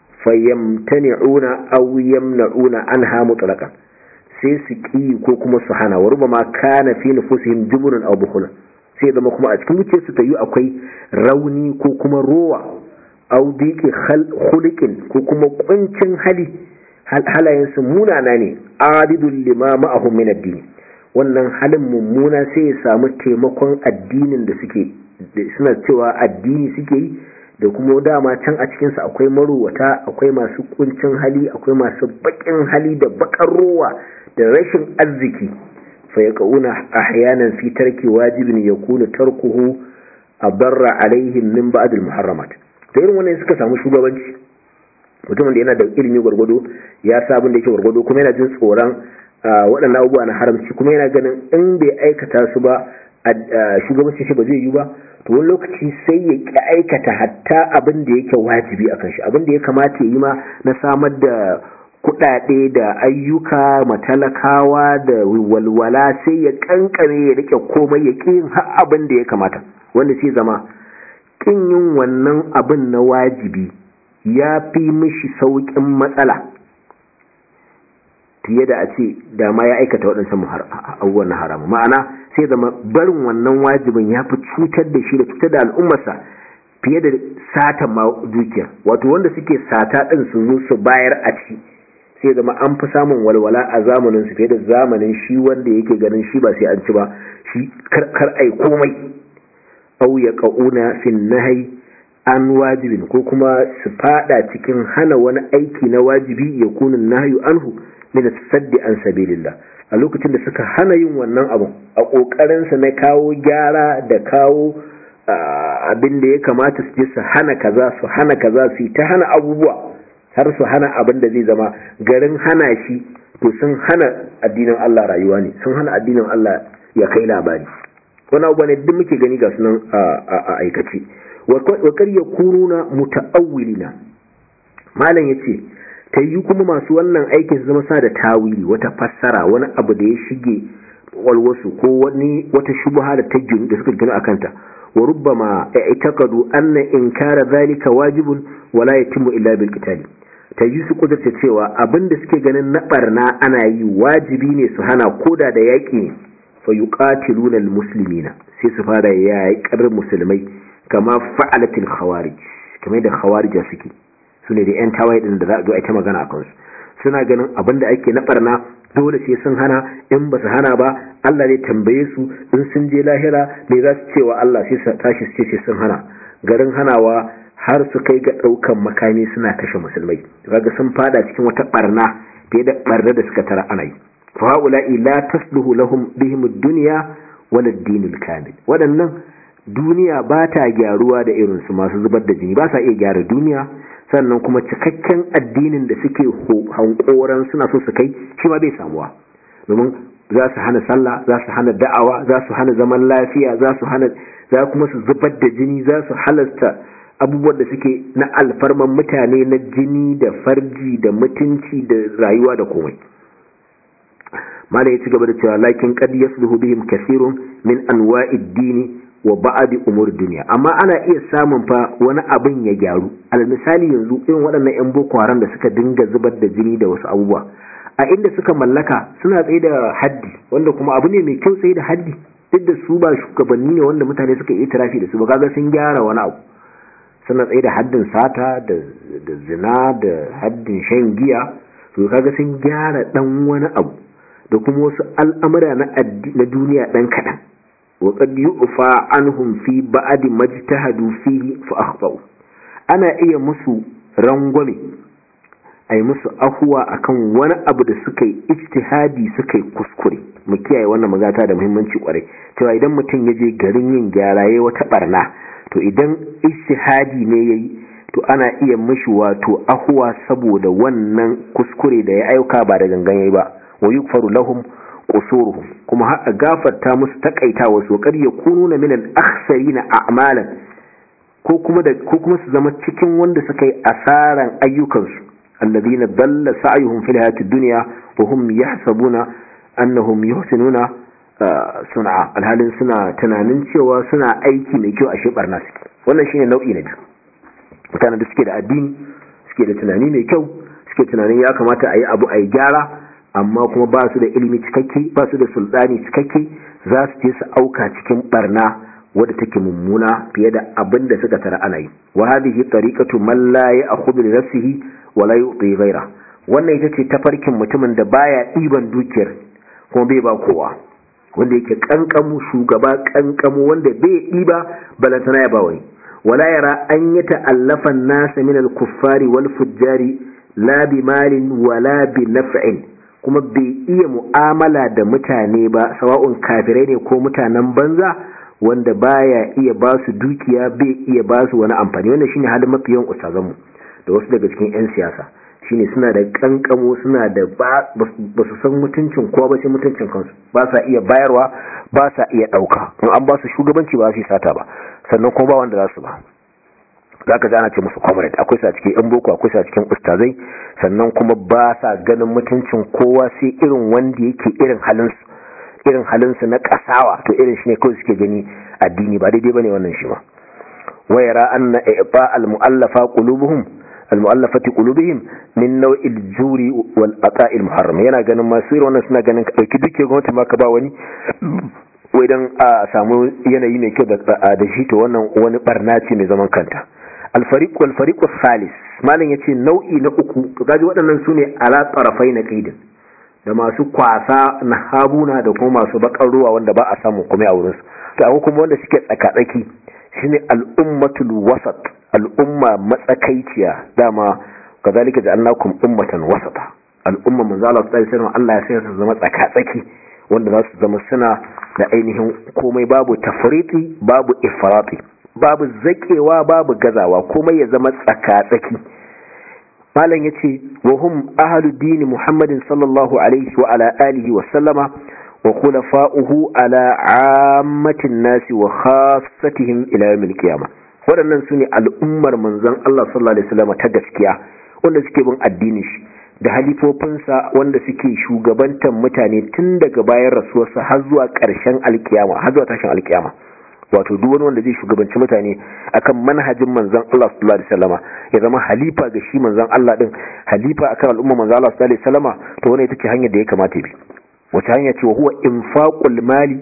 fayyamtani'una aw yamna'una anha mutlaqan sai su ki ko kuma su hana wa rubama kana fi nufusihim jubrun aw bukhul sai zama kuma a cikin zuciyarsu ta yi akwai rauni ko kuma rowa aw diki khuliqin ko kuma kuncin hali halayensu munana ne adidul lima ma'ahum min ad-din wannan halin mummuna sai ya samu taimakon addinin da suke suna cewa addini suke yi da kuma dama can a cikinsa akwai marowata akwai masu kuncin hali akwai masu bakin hali da bakar rowa da rashin arziki fa ya kauna ahyanan fi tarki wajibin ya kuna tarkuhu a barra alaihim min ba'd muharramat da irin wannan suka samu shugabanci mutumin da yana da ilimi gwargwado ya sa abin da yake gwargwado kuma yana jin tsoron waɗannan abubuwa na haramci kuma yana ganin in bai aikata su ba shugabanci shi ba zai yi ba to wani lokaci sai ya ƙi aikata hatta abin da yake wajibi a kan shi abin da ya kamata ya yi ma na samar da kuɗaɗe da ayyuka matalakawa da walwala sai ya kankare ya rike komai ya ƙin har abin da ya kamata wanda sai zama ƙin yin wannan abin na wajibi ya fi mishi sauƙin matsala fiye da a ce da ma ya aikata waɗansan abubuwan na haramu ma'ana sai zama barin wannan wajibin ya fi cutar da shi da cutar da al'ummarsa fiye da sata ma dukiyar wato wanda suke sata ɗin su zo su bayar a ci sai zama an fi samun walwala a zamanin su fiye da zamanin shi wanda yake ganin shi ba sai an ci ba shi kar ai komai au ya ƙa'una fin nahai an wajibin ko kuma su fada cikin hana wani aiki na wajibi ya kunin nahyu anhu min saddi an sabilillah a lokacin da suka hana yin wannan abun a kokarin sa na kawo gyara da kawo abin da ya kamata su je su hana kaza su hana kaza su ta hana abubuwa har su hana abin da zai zama garin hana shi to sun hana addinin Allah rayuwa ne sun hana addinin Allah ya kai labari wani abu ne duk muke gani ga sunan a aikace wakar ya kuruna muta'awwilina malam yace ta yi kuma masu wannan aikin su zama sa da tawili wata fassara wani abu da ya shige walwasu ko wani wata shubha da ta ginu da suka ginu akanta wa rubbama i'taqadu anna inkara zalika wajibun wala yatimmu illa bil qitali ta yi su kudurta cewa abinda suke ganin na barna ana yi wajibi ne su hana koda da yaƙi ne fa yuqatiluna al muslimina sai su fara yaƙar musulmai kama fa'alatil khawarij kamar da khawarija suke su ne da 'yan tawaye din da za a zo a ta magana a kansu suna ganin abin da ake na barna dole sai sun hana in ba su hana ba Allah ne tambaye su in sun je lahira me za su cewa Allah sai su tashi su ce sai sun hana garin hanawa har su kai ga ɗaukan makami suna kashe musulmai kaga sun fada cikin wata barna fiye da barna da suka tara ana yi fa haula'i la tasluhu lahum bihim ad-dunya wal ad-din al-kamil wadannan duniya ba ta gyaruwa da irinsu masu zubar da jini ba sa iya gyara duniya sannan kuma cikakken addinin da suke hankoran suna so su kai shi ma bai samuwa domin za su hana sallah za su hana da'awa za su hana zaman lafiya za su hana za kuma su zubar da jini za su halasta abubuwan da suke na alfarman mutane na jini da farji da mutunci da rayuwa da komai malai ya ci gaba da cewa lakin qad yasluhu bihim kathirun min anwa'id dini wa ba'adi umur duniya amma ana iya samun fa wani abin ya gyaru al misali yanzu irin waɗannan yan boko haram da suka dinga zubar da jini da wasu abubuwa a inda suka mallaka suna tsaye da haddi wanda kuma abu ne mai kyau tsaye da haddi duk da su ba shugabanni ne wanda mutane suka yi tirafi da su ba kaga sun gyara wani abu suna tsaye da haddin sata da zina da haddin shan giya to kaga sun gyara dan wani abu da kuma wasu al'amura na duniya dan kaɗan وقد يؤفى عنهم في بعد ما اجتهدوا فيه فأخطأوا ana iya musu rangwame a yi musu ahuwa akan wani abu da suka yi ijtihadi suka yi kuskure mu kiyaye wannan magata da muhimmanci kwarai cewa idan mutum ya je garin yin gyara ya wata barna to idan ijtihadi ne yayi to ana iya mishi wato ahuwa saboda wannan kuskure da ya aika ba da gangan yayi ba wa yukfaru lahum qusuruhum kuma har a gafarta musu takaita wasu kar ya kununa min al-akhsarina a'malan ko kuma da ko kuma su zama cikin wanda suka yi asaran ayyukansu alladhina dalla sa'yuhum fil hayatid dunya wa hum yahsabuna annahum yuhsinuna sun'a alhalin suna tunanin cewa suna aiki mai kyau a shebar nasu wannan shine nau'i na biyu mutanen da suke da addini suke da tunani mai kyau suke tunanin ya kamata a yi abu a yi gyara amma kuma ba su da ilimi cikakke ba su da sultani cikakke za su je su auka cikin barna wadda take mummuna fiye da abin da suka tara ana yi wa hadhihi tariqatu man la ya'khudhu li nafsihi wa la yu'ti ghayra wannan ita ce tafarkin mutumin da baya ɗiban dukiyar kuma bai ba kowa wanda yake kankamu shugaba kankamu wanda bai ɗiba balantana ya ba wani wala yara an yi ta'allafan nasa min al-kuffari wal fujjari la bi malin wala bi naf'in kuma bai iya mu'amala da mutane ba sawa'un kafirai ne ko mutanen banza wanda baya iya ba su dukiya bai iya ba su wani amfani wannan shine halin mafi yawan ustazanmu da wasu daga cikin 'yan siyasa shine suna da kankamo suna da ba su san mutuncin kowa ba sai mutuncin kansu ba sa iya bayarwa ba sa iya ɗauka in an ba su shugabanci ba su yi sata ba sannan kuma ba wanda za su ba zaka ji ana ce musu comrade akwai sa cikin yan boko akwai sa cikin ustazai sannan kuma ba sa ganin mutuncin kowa sai irin wanda yake irin halin su irin halin su na kasawa to irin shi ne kawai suke gani addini ba daidai bane wannan shi ma wayara anna iba al mu'allafa qulubuhum al mu'allafati qulubihim min naw'il juri wal ata'il muharram yana ganin masu irin wannan suna ganin ka dauki duke gwamnati ma ka ba wani wai dan a samu yanayi mai kyau da shi to wannan wani barna ce mai zaman kanta alfariq wal fariq salis malam yace nau'i na uku to kaji waɗannan sune ala tarafai na qaidin da masu kwasa na habuna da kuma masu bakar ruwa wanda ba a samu kuma a wurin su to akwai kuma wanda suke tsakatsaki shine al-ummatul wasat al'umma matsakaiciya dama kazalika ja'alnakum ummatan wasata al'umma manzo Allah sallallahu alaihi wasallam Allah ya sai su zama tsakatsaki wanda za su zama suna da ainihin komai babu tafriti babu ifrati babu zakewa babu gazawa komai ya zama tsaka-tsaki malam yace wa hum ahlu dini muhammadin sallallahu alaihi wa ala alihi wa sallama wa khulafa'uhu ala ammatin nasi wa khassatihim ila yawmil qiyamah waɗannan sune al'ummar manzon Allah sallallahu alaihi wasallam ta gaskiya wanda suke bin addinin shi da halifofinsa wanda suke shugabantar mutane tun daga bayan rasuwarsa har zuwa ƙarshen alkiyama har zuwa tashin alkiyama wato duk wani wanda zai shugabanci mutane akan manhajin manzon Allah sallallahu alaihi wasallama ya zama halifa ga shi manzon Allah din halifa akan al'umma manzon Allah sallallahu alaihi wasallama to wannan ita ce hanyar da ya kamata bi wata hanya ce wa huwa infaqul mali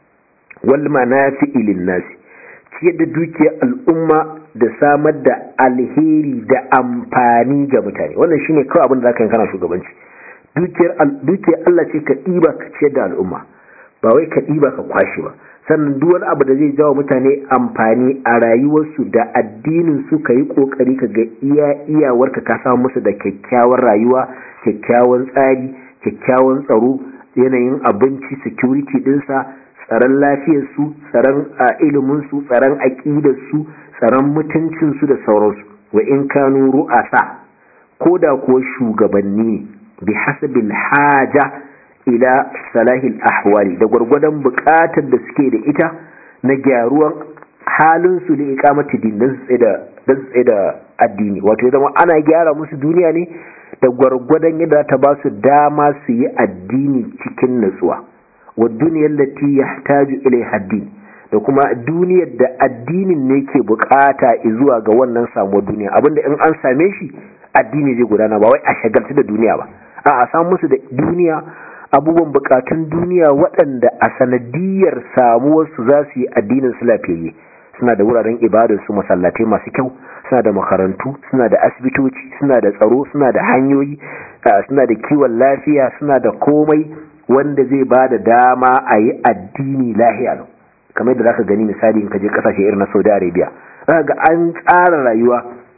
wal manafi'i lin nas ciyar da dukiyar al'umma da samar da alheri da amfani ga mutane wannan shine kawai abin da zaka yi kana shugabanci dukiyar dukiyar Allah ce ka diba ka ciyar da al'umma ba wai ka diba ka kwashi ba sannan duk wani abu da zai jawo mutane amfani a rayuwarsu da addinin su ka yi kokari ka ga iya iyawarka ka samu musu da kyakkyawar rayuwa kyakkyawan tsari kyakkyawan tsaro yanayin abinci security dinsa tsaron lafiyarsu tsaron iliminsu tsaron aƙidarsu tsaron mutuncinsu da sauransu wa in kanu ru'asa ko da kuwa shugabanni ne bi hasabil haja ila salahil ahwali da gwargwadon buƙatar da suke da ita na gyaruwan halinsu da ikamati din don su tsaye da addini wato ya zama ana gyara musu duniya ne da gwargwadon yadda ta ba su dama su yi addini cikin natsuwa wa duniyar lati ya taju ilai haddini da kuma duniyar da addinin ne ke bukata zuwa ga wannan samuwar duniya abinda in an same shi addini zai gudana ba wai a shagaltu da duniya ba a a samu musu da duniya abubuwan bukatun duniya waɗanda a sanadiyar samuwarsu za su yi addinin su lafiyayye suna da wuraren ibadar su masallatai masu kyau suna da makarantu suna da asibitoci suna da tsaro suna da hanyoyi suna da kiwon lafiya suna da komai wanda zai ba da dama a yi addini lahiya kamar da zaka gani misali in ka je kasashe irin na Saudi Arabia zaka ga an tsara rayuwa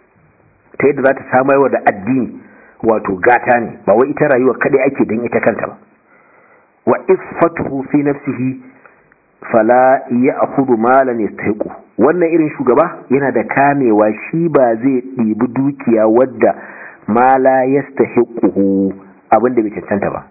ta yadda za ta samar da addini wato gata ne ba wai ita rayuwa kadai ake don ita kanta ba wa iffatuhu fi nafsihi fala ya'khudhu malan yastahiqu wannan irin shugaba yana da kamewa shi ba zai ɗibi dukiya wadda mala yastahiquhu abinda bai cancanta ba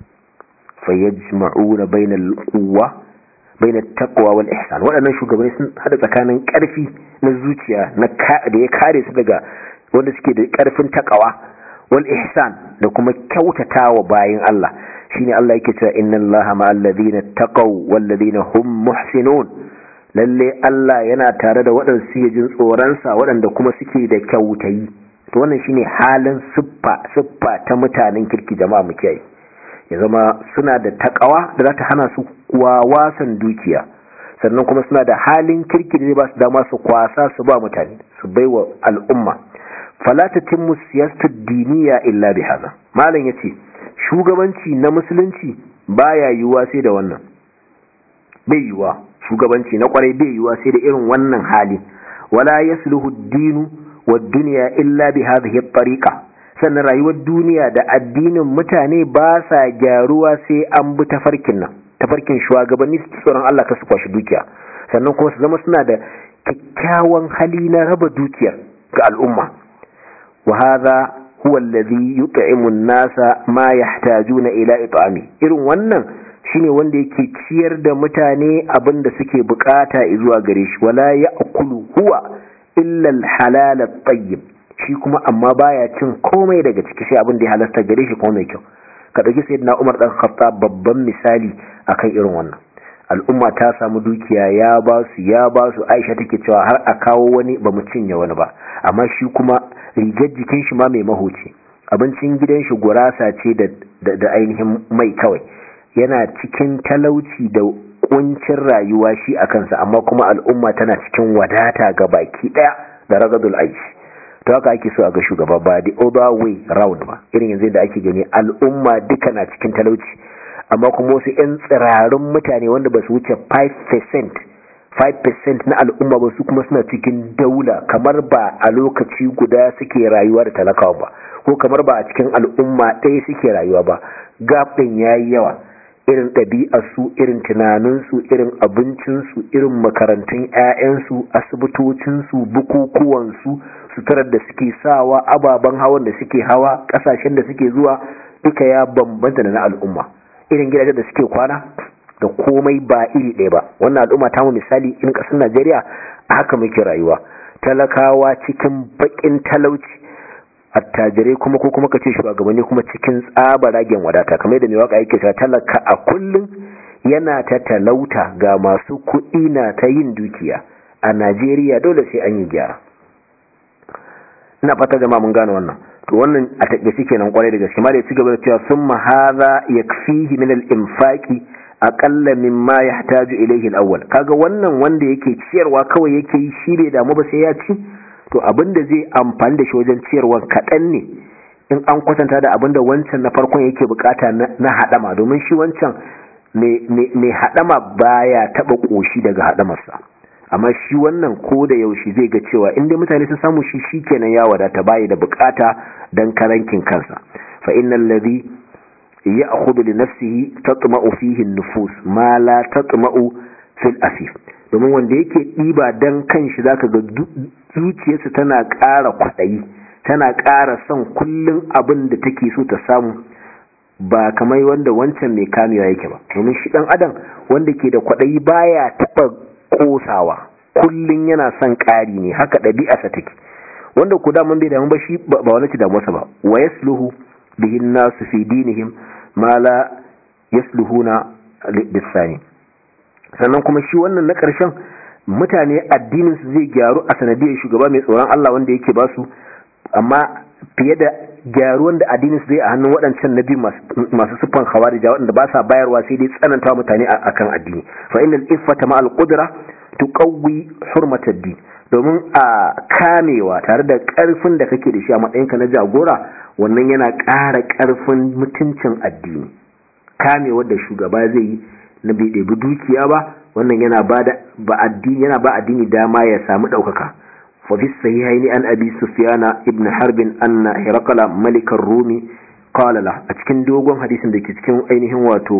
fayajma'una bainal quwwa bainat taqwa wal ihsan waɗannan shugabanni sun hada tsakanin ƙarfi na zuciya na da ya kare su daga wanda suke da ƙarfin taqwa wal ihsan da kuma kyautatawa bayin Allah shine Allah yake cewa inna Allaha ma'al ladina taqaw wal ladina hum muhsinun lalle Allah yana tare da waɗanda suke jin tsoron sa waɗanda kuma suke da kyautayi to wannan shine halin siffa siffa ta mutanen kirki jama'a mu kiyaye ya zama suna da takawa da za ta hana su wasan dukiya sannan kuma suna da halin kirki da zai ba su dama su kwasa su ba mutane su bai wa al'umma falata timmu siyasar diniya illa bi haza malam ya ce shugabanci na musulunci baya yiwuwa sai da wannan bai yiwuwa shugabanci na kwarai bai yiwuwa sai da irin wannan hali wala yasluhu dinu wa duniya illa bi hadhihi at-tariqa sannan rayuwar duniya da addinin mutane ba sa gyaruwa sai an bi tafarkin nan tafarkin shugabanni su tsoron Allah ka su kwashi dukiya sannan kuma su zama suna da kyakkyawan hali na raba dukiyar ga al'umma wa hadha huwa alladhi yut'imu an-nasa ma yahtajuna ila it'ami irin wannan shine wanda yake ciyar da mutane abin da suke bukata zuwa gare shi wala ya'kulu huwa illa al-halal at-tayyib shi kuma amma baya cin komai daga ciki sai abin da ya halasta gare shi kuma mai kyau ka dauki sayyidina Umar dan Khattab babban misali akan irin wannan al'umma ta samu dukiya ya ba su ya ba su Aisha take cewa har a kawo wani ba mu cinye wani ba amma shi kuma rigar jikin shi ma mai mahoci abincin gidan shi gurasa ce da da ainihin mai kawai yana cikin talauci da kuncin rayuwa shi a kansa amma kuma al'umma tana cikin wadata ga baki daya da ragadul aishi to haka ake so a ga shugaba ba the other way round ba irin yanzu da ake gani al'umma duka na cikin talauci amma kuma wasu 'yan tsirarun mutane wanda ba su wuce 5% 5% na al'umma ba su kuma suna cikin daula kamar ba a lokaci guda suke rayuwa da talakawa ba ko kamar ba a cikin al'umma ɗaya suke rayuwa ba gap ɗin ya yi yawa irin ɗabi'arsu irin tunaninsu irin abincinsu irin makarantun 'ya'yansu asibitocinsu bukukuwansu suturar da suke sawa ababen hawan da suke hawa ƙasashen da suke zuwa duka ya bambanta da na al'umma irin gidajen da suke kwana da komai ba iri ɗaya ba wannan al'umma ta mu misali in ƙasar najeriya a haka muke rayuwa talakawa cikin baƙin talauci attajirai kuma ko kuma kace shugabanni kuma cikin tsabaragen wadata kamar da mai waka yake cewa talaka a kullun yana ta talauta ga masu kuɗi na ta yin dukiya a Najeriya dole sai an yi gyara ina fata jama'a mun gane wannan to wannan a take suke nan kwarai da gaske ma da ya ci gaba da cewa summa hadha yakfihi min al-infaqi aqalla mimma yahtaju ilayhi al-awwal kaga wannan wanda yake ciyarwa kawai yake yi shi bai damu ba sai ya ci to abinda zai amfani da shi wajen ciyarwa kaɗan ne in an kwatanta da abinda wancan na farkon yake bukata na haɗama domin shi wancan mai haɗama baya taɓa ƙoshi daga haɗamarsa amma shi wannan ko da yaushe zai ga cewa inda mutane sun samu shi shi kenan ya wadata bayi da bukata don karankin kansa fa innal ladhi ya'khudhu li nafsihi tatma'u fihi an-nufus ma la tatma'u fil afif domin wanda yake ɗiba dan kanshi zaka ga zuciyarsa tana ƙara kwaɗayi tana ƙara son kullum abin da take so ta samu ba kamar wanda wancan mai kamewa yake ba domin shi ɗan adam wanda ke da kwaɗayi baya taɓa ƙosawa kullum yana son ƙari ne haka ɗabi'arsa take wanda ku daman bai damu ba shi ba wani ci damuwarsa ba wa yasluhu bihin nasu fi dinihim ma la yasluhuna bisani sannan kuma shi wannan na ƙarshen mutane addinin su zai gyaru a sanadiyar shugaba mai tsoron Allah wanda yake ba su amma fiye da gyaruwan da addinin su zai a hannun waɗancan nabi masu siffan khawarija waɗanda ba sa bayarwa sai dai tsananta mutane akan addini fa innal iffata ma al-qudra tuqawwi hurmat ad-din domin a kamewa tare da ƙarfin da kake da shi a matsayinka na jagora wannan yana ƙara ƙarfin mutuncin addini kamewar da shugaba zai yi na bai ɗebi dukiya ba wannan yana ba ba addini yana ba addini dama ya samu ɗaukaka fa fi sahihaini an abi sufyana ibn harbin anna hiraqala malikar rumi qala la a cikin dogon hadisin da ke cikin ainihin wato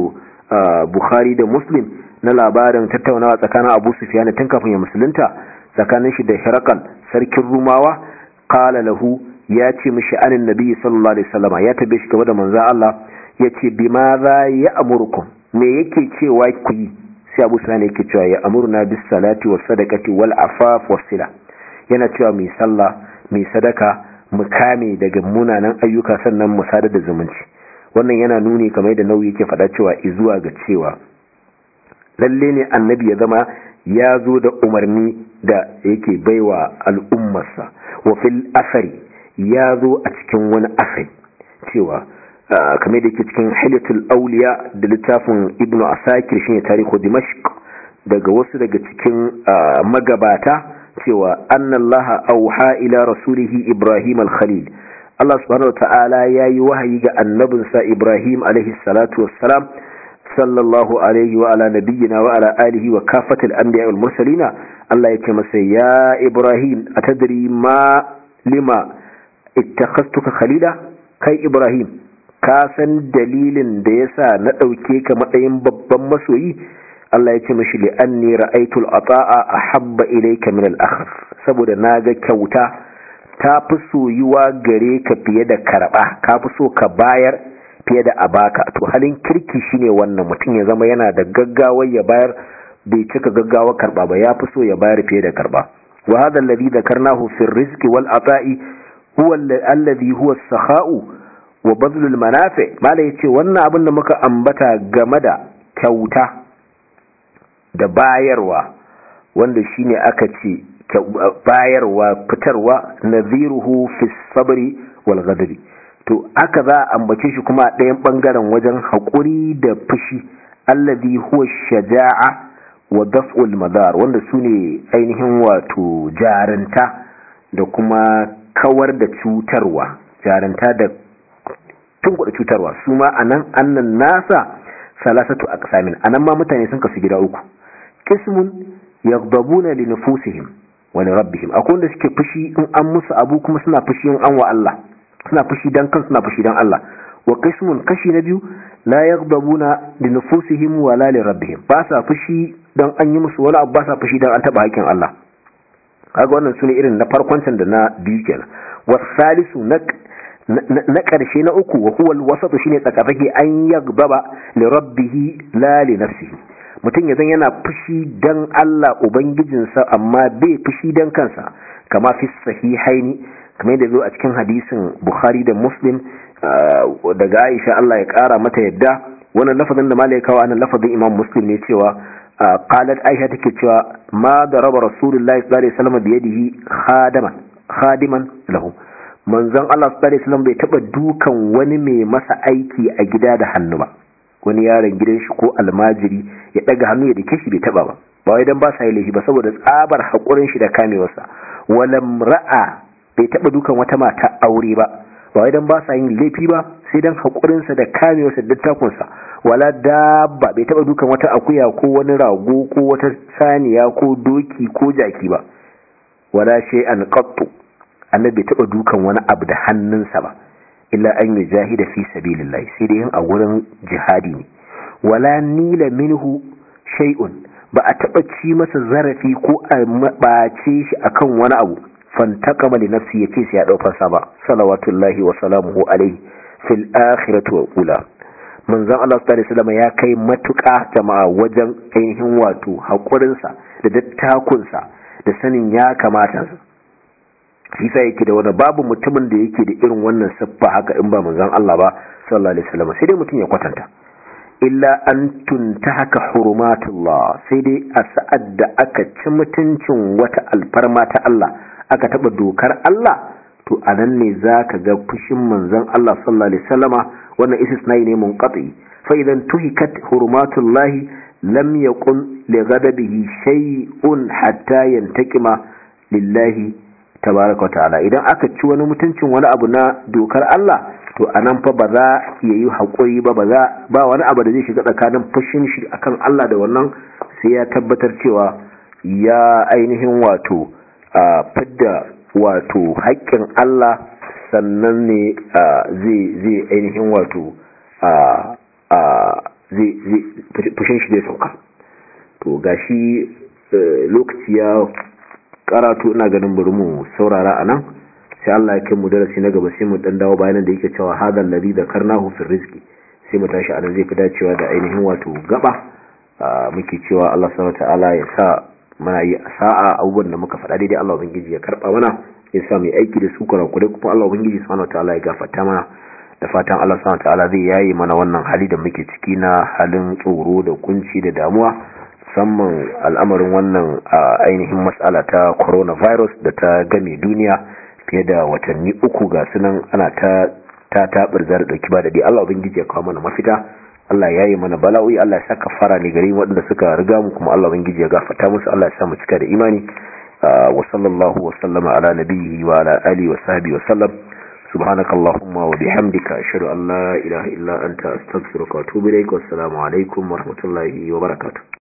bukhari da muslim na labarin tattaunawa tsakanin abu sufyana tun kafin ya musulunta tsakanin shi da hiraqal sarkin rumawa qala lahu ya ce mishi anin nabi sallallahu alaihi wasallam ya tabe shi gaba da manzo Allah ya ce bima za ya amurkum me yake cewa ku yi sai abu sufyan yake cewa ya amurna bis salati was sadaqati wal afaf was sila yana cewa mai sallah mai sadaka mu kame daga munanan ayyuka sannan mu sadar da zumunci wannan yana nuni kamar yadda nauyi yake faɗa cewa izuwa ga cewa lalle ne annabi ya zama ya zo da umarni da yake baiwa al'ummarsa wa fil asari ya zo a cikin wani asari cewa kamar da ke cikin hilatul auliya da littafin ibn asakir shine tarihu dimashq daga wasu daga cikin magabata cewa annallaha auha ila rasulihi ibrahim al-khalil Allah subhanahu wata'ala yayi wahayi ga annabinsa ibrahim alaihi salatu wassalam sallallahu alaihi wa ala nabiyyina wa ala alihi wa kafatil anbiya wal mursalina Allah yake masa ya ibrahim atadri ma lima ittakhastuka khalila kai ibrahim ka san dalilin da yasa na dauke ka matsayin babban masoyi Allah ya ce mashi li anni ra'aytu al-ata'a ahabba ilayka min al-akhar saboda naga kyauta ta fi soyuwa gare ka fiye da karba ka fi so ka bayar fiye da abaka to halin kirki shine wannan mutum ya zama yana da gaggawar ya bayar bai cika gaggawar karba ba ya fi so ya bayar fiye da karba wa hadha alladhi dhakarnahu fi ar-rizqi wal ata'i huwa alladhi huwa as-sakha'u wa badlu al-manafi mala yace wannan abin da muka ambata game da kyauta da bayarwa wanda shine aka ce bayarwa fitarwa nadhiruhu fi sabri wal ghadabi to aka za a ambace shi kuma a ɗayan ɓangaren wajen haƙuri da fushi allazi huwa shaja'a wa daf'ul madar wanda su ne ainihin wato jarinta da kuma kawar da cutarwa jarinta da tunkuɗa cutarwa su ma a nan annan nasa salasatu aqsamin anan ma mutane sun kasu gida uku qismun yaghdabuna li nufusihim wa li rabbihim akwai wanda suke fushi in an musu abu kuma suna fushi in an wa Allah suna fushi dan kan suna fushi dan Allah wa qismun kashi na biyu la yaghdabuna li nufusihim wa la li rabbihim ba sa fushi dan an yi musu wani abu ba sa fushi dan an taba hakkin Allah kaga wannan sune irin na farkon can da na biyu kenan wa salisu na na karshe na uku wa huwa al-wasatu shine tsakafake an yaghdaba li rabbihi la li nafsihi mutum ya zan yana fushi dan Allah ubangijinsa amma bai fushi dan kansa kama fi sahihaini kamar yadda zo a cikin hadisin Bukhari da Muslim daga Aisha Allah ya kara mata yadda wannan lafazin da malai kawo anan lafazin Imam Muslim ne cewa qalat Aisha take cewa ma daraba Rasulullahi sallallahu alaihi wasallam bi yadihi khadaman khadiman lahu manzon Allah sallallahu alaihi wasallam bai taba dukan wani mai masa aiki a gida da hannu ba wani yaron gidan shi ko almajiri ya daga hannu ya dake shi bai taba ba ba wai dan ba sa yi laifi ba saboda tsabar hakurin shi da kamewarsa walam ra'a bai taba dukan wata mata aure ba ba wai dan ba sa yin laifi ba sai dan hakurin sa da kamewarsa da takun sa wala dabba bai taba dukan wata akuya ko wani rago ko wata saniya ko doki ko jaki ba wala shay'an qattu annabi bai taba dukan wani abu da hannunsa ba illa an yi jahida fi sabilillahi sai dai yin a wurin jihadi ne wala nila minhu shay'un ba a taba ci masa zarafi ko a bace shi akan wani abu fantaqama li nafsi yace sai ya dauka sa ba salawatullahi wa salamuhu alaihi fil akhirati wa ula manzon Allah sallallahu alaihi wasallam ya kai matuƙa jama'a wajen ainihin wato hakurin sa da dattakun sa da sanin ya kamata shi sa yake da wani babu mutumin da yake da irin wannan siffa haka in ba manzon Allah ba sallallahu alaihi wasallam sai dai mutum ya kwatanta illa an tuntahaka hurumatullah sai dai a sa'ad da aka ci mutuncin wata alfarma ta Allah aka taba dokar Allah to anan ne zaka ga fushin manzon Allah sallallahu alaihi wasallama wannan istisnai ne munqati fa idan tuhikat hurumatullahi lam yakun li ghadabihi shay'un hatta yantaqima lillahi tabaraka ta'ala idan aka ci wani mutuncin wani abu na dokar Allah to anan fa ba za ya yi haƙuri ba ba za ba wani abu da zai shiga tsakanin fushin shi akan Allah da wannan sai ya tabbatar cewa ya ainihin wato fidda wato haƙƙin Allah sannan ne zai zai ainihin wato zai fushin shi zai sauka to gashi lokaci ya karatu ina ganin bari mu saurara a nan sai Allah ya kai mu darasi na gaba sai mu dan dawo bayanan da yake cewa hadal ladhi zakarnahu fi rizqi sai mu tashi anan zai fi dacewa da ainihin wato gaba muke cewa Allah subhanahu ta'ala ya sa mana yi sa'a abubuwan da muka faɗa daidai Allah ubangiji ya karba mana ya sa mu aiki da su kurakure kuma Allah ubangiji subhanahu ta'ala ya gafarta mana da fatan Allah subhanahu ta'ala zai yaye mana wannan hali da muke ciki na halin tsoro da kunci da damuwa musamman al'amarin wannan ainihin matsala ta coronavirus da ta game duniya fiye da watanni uku ga sunan ana ta ta tabar zar dauki ba da dai Allah ubangiji ya kawo mana mafita Allah ya yi mana bala'o'i Allah ya saka fara ne gari waɗanda suka riga mu kuma Allah ubangiji ya gafarta musu Allah ya sa mu cika da imani wa sallallahu wa sallama ala nabiyhi wa ala alihi wa sahbihi wa sallam subhanakallahumma wa bihamdika ashhadu an la ilaha illa anta astaghfiruka wa atubu ilaik wa assalamu alaikum wa rahmatullahi wa barakatuh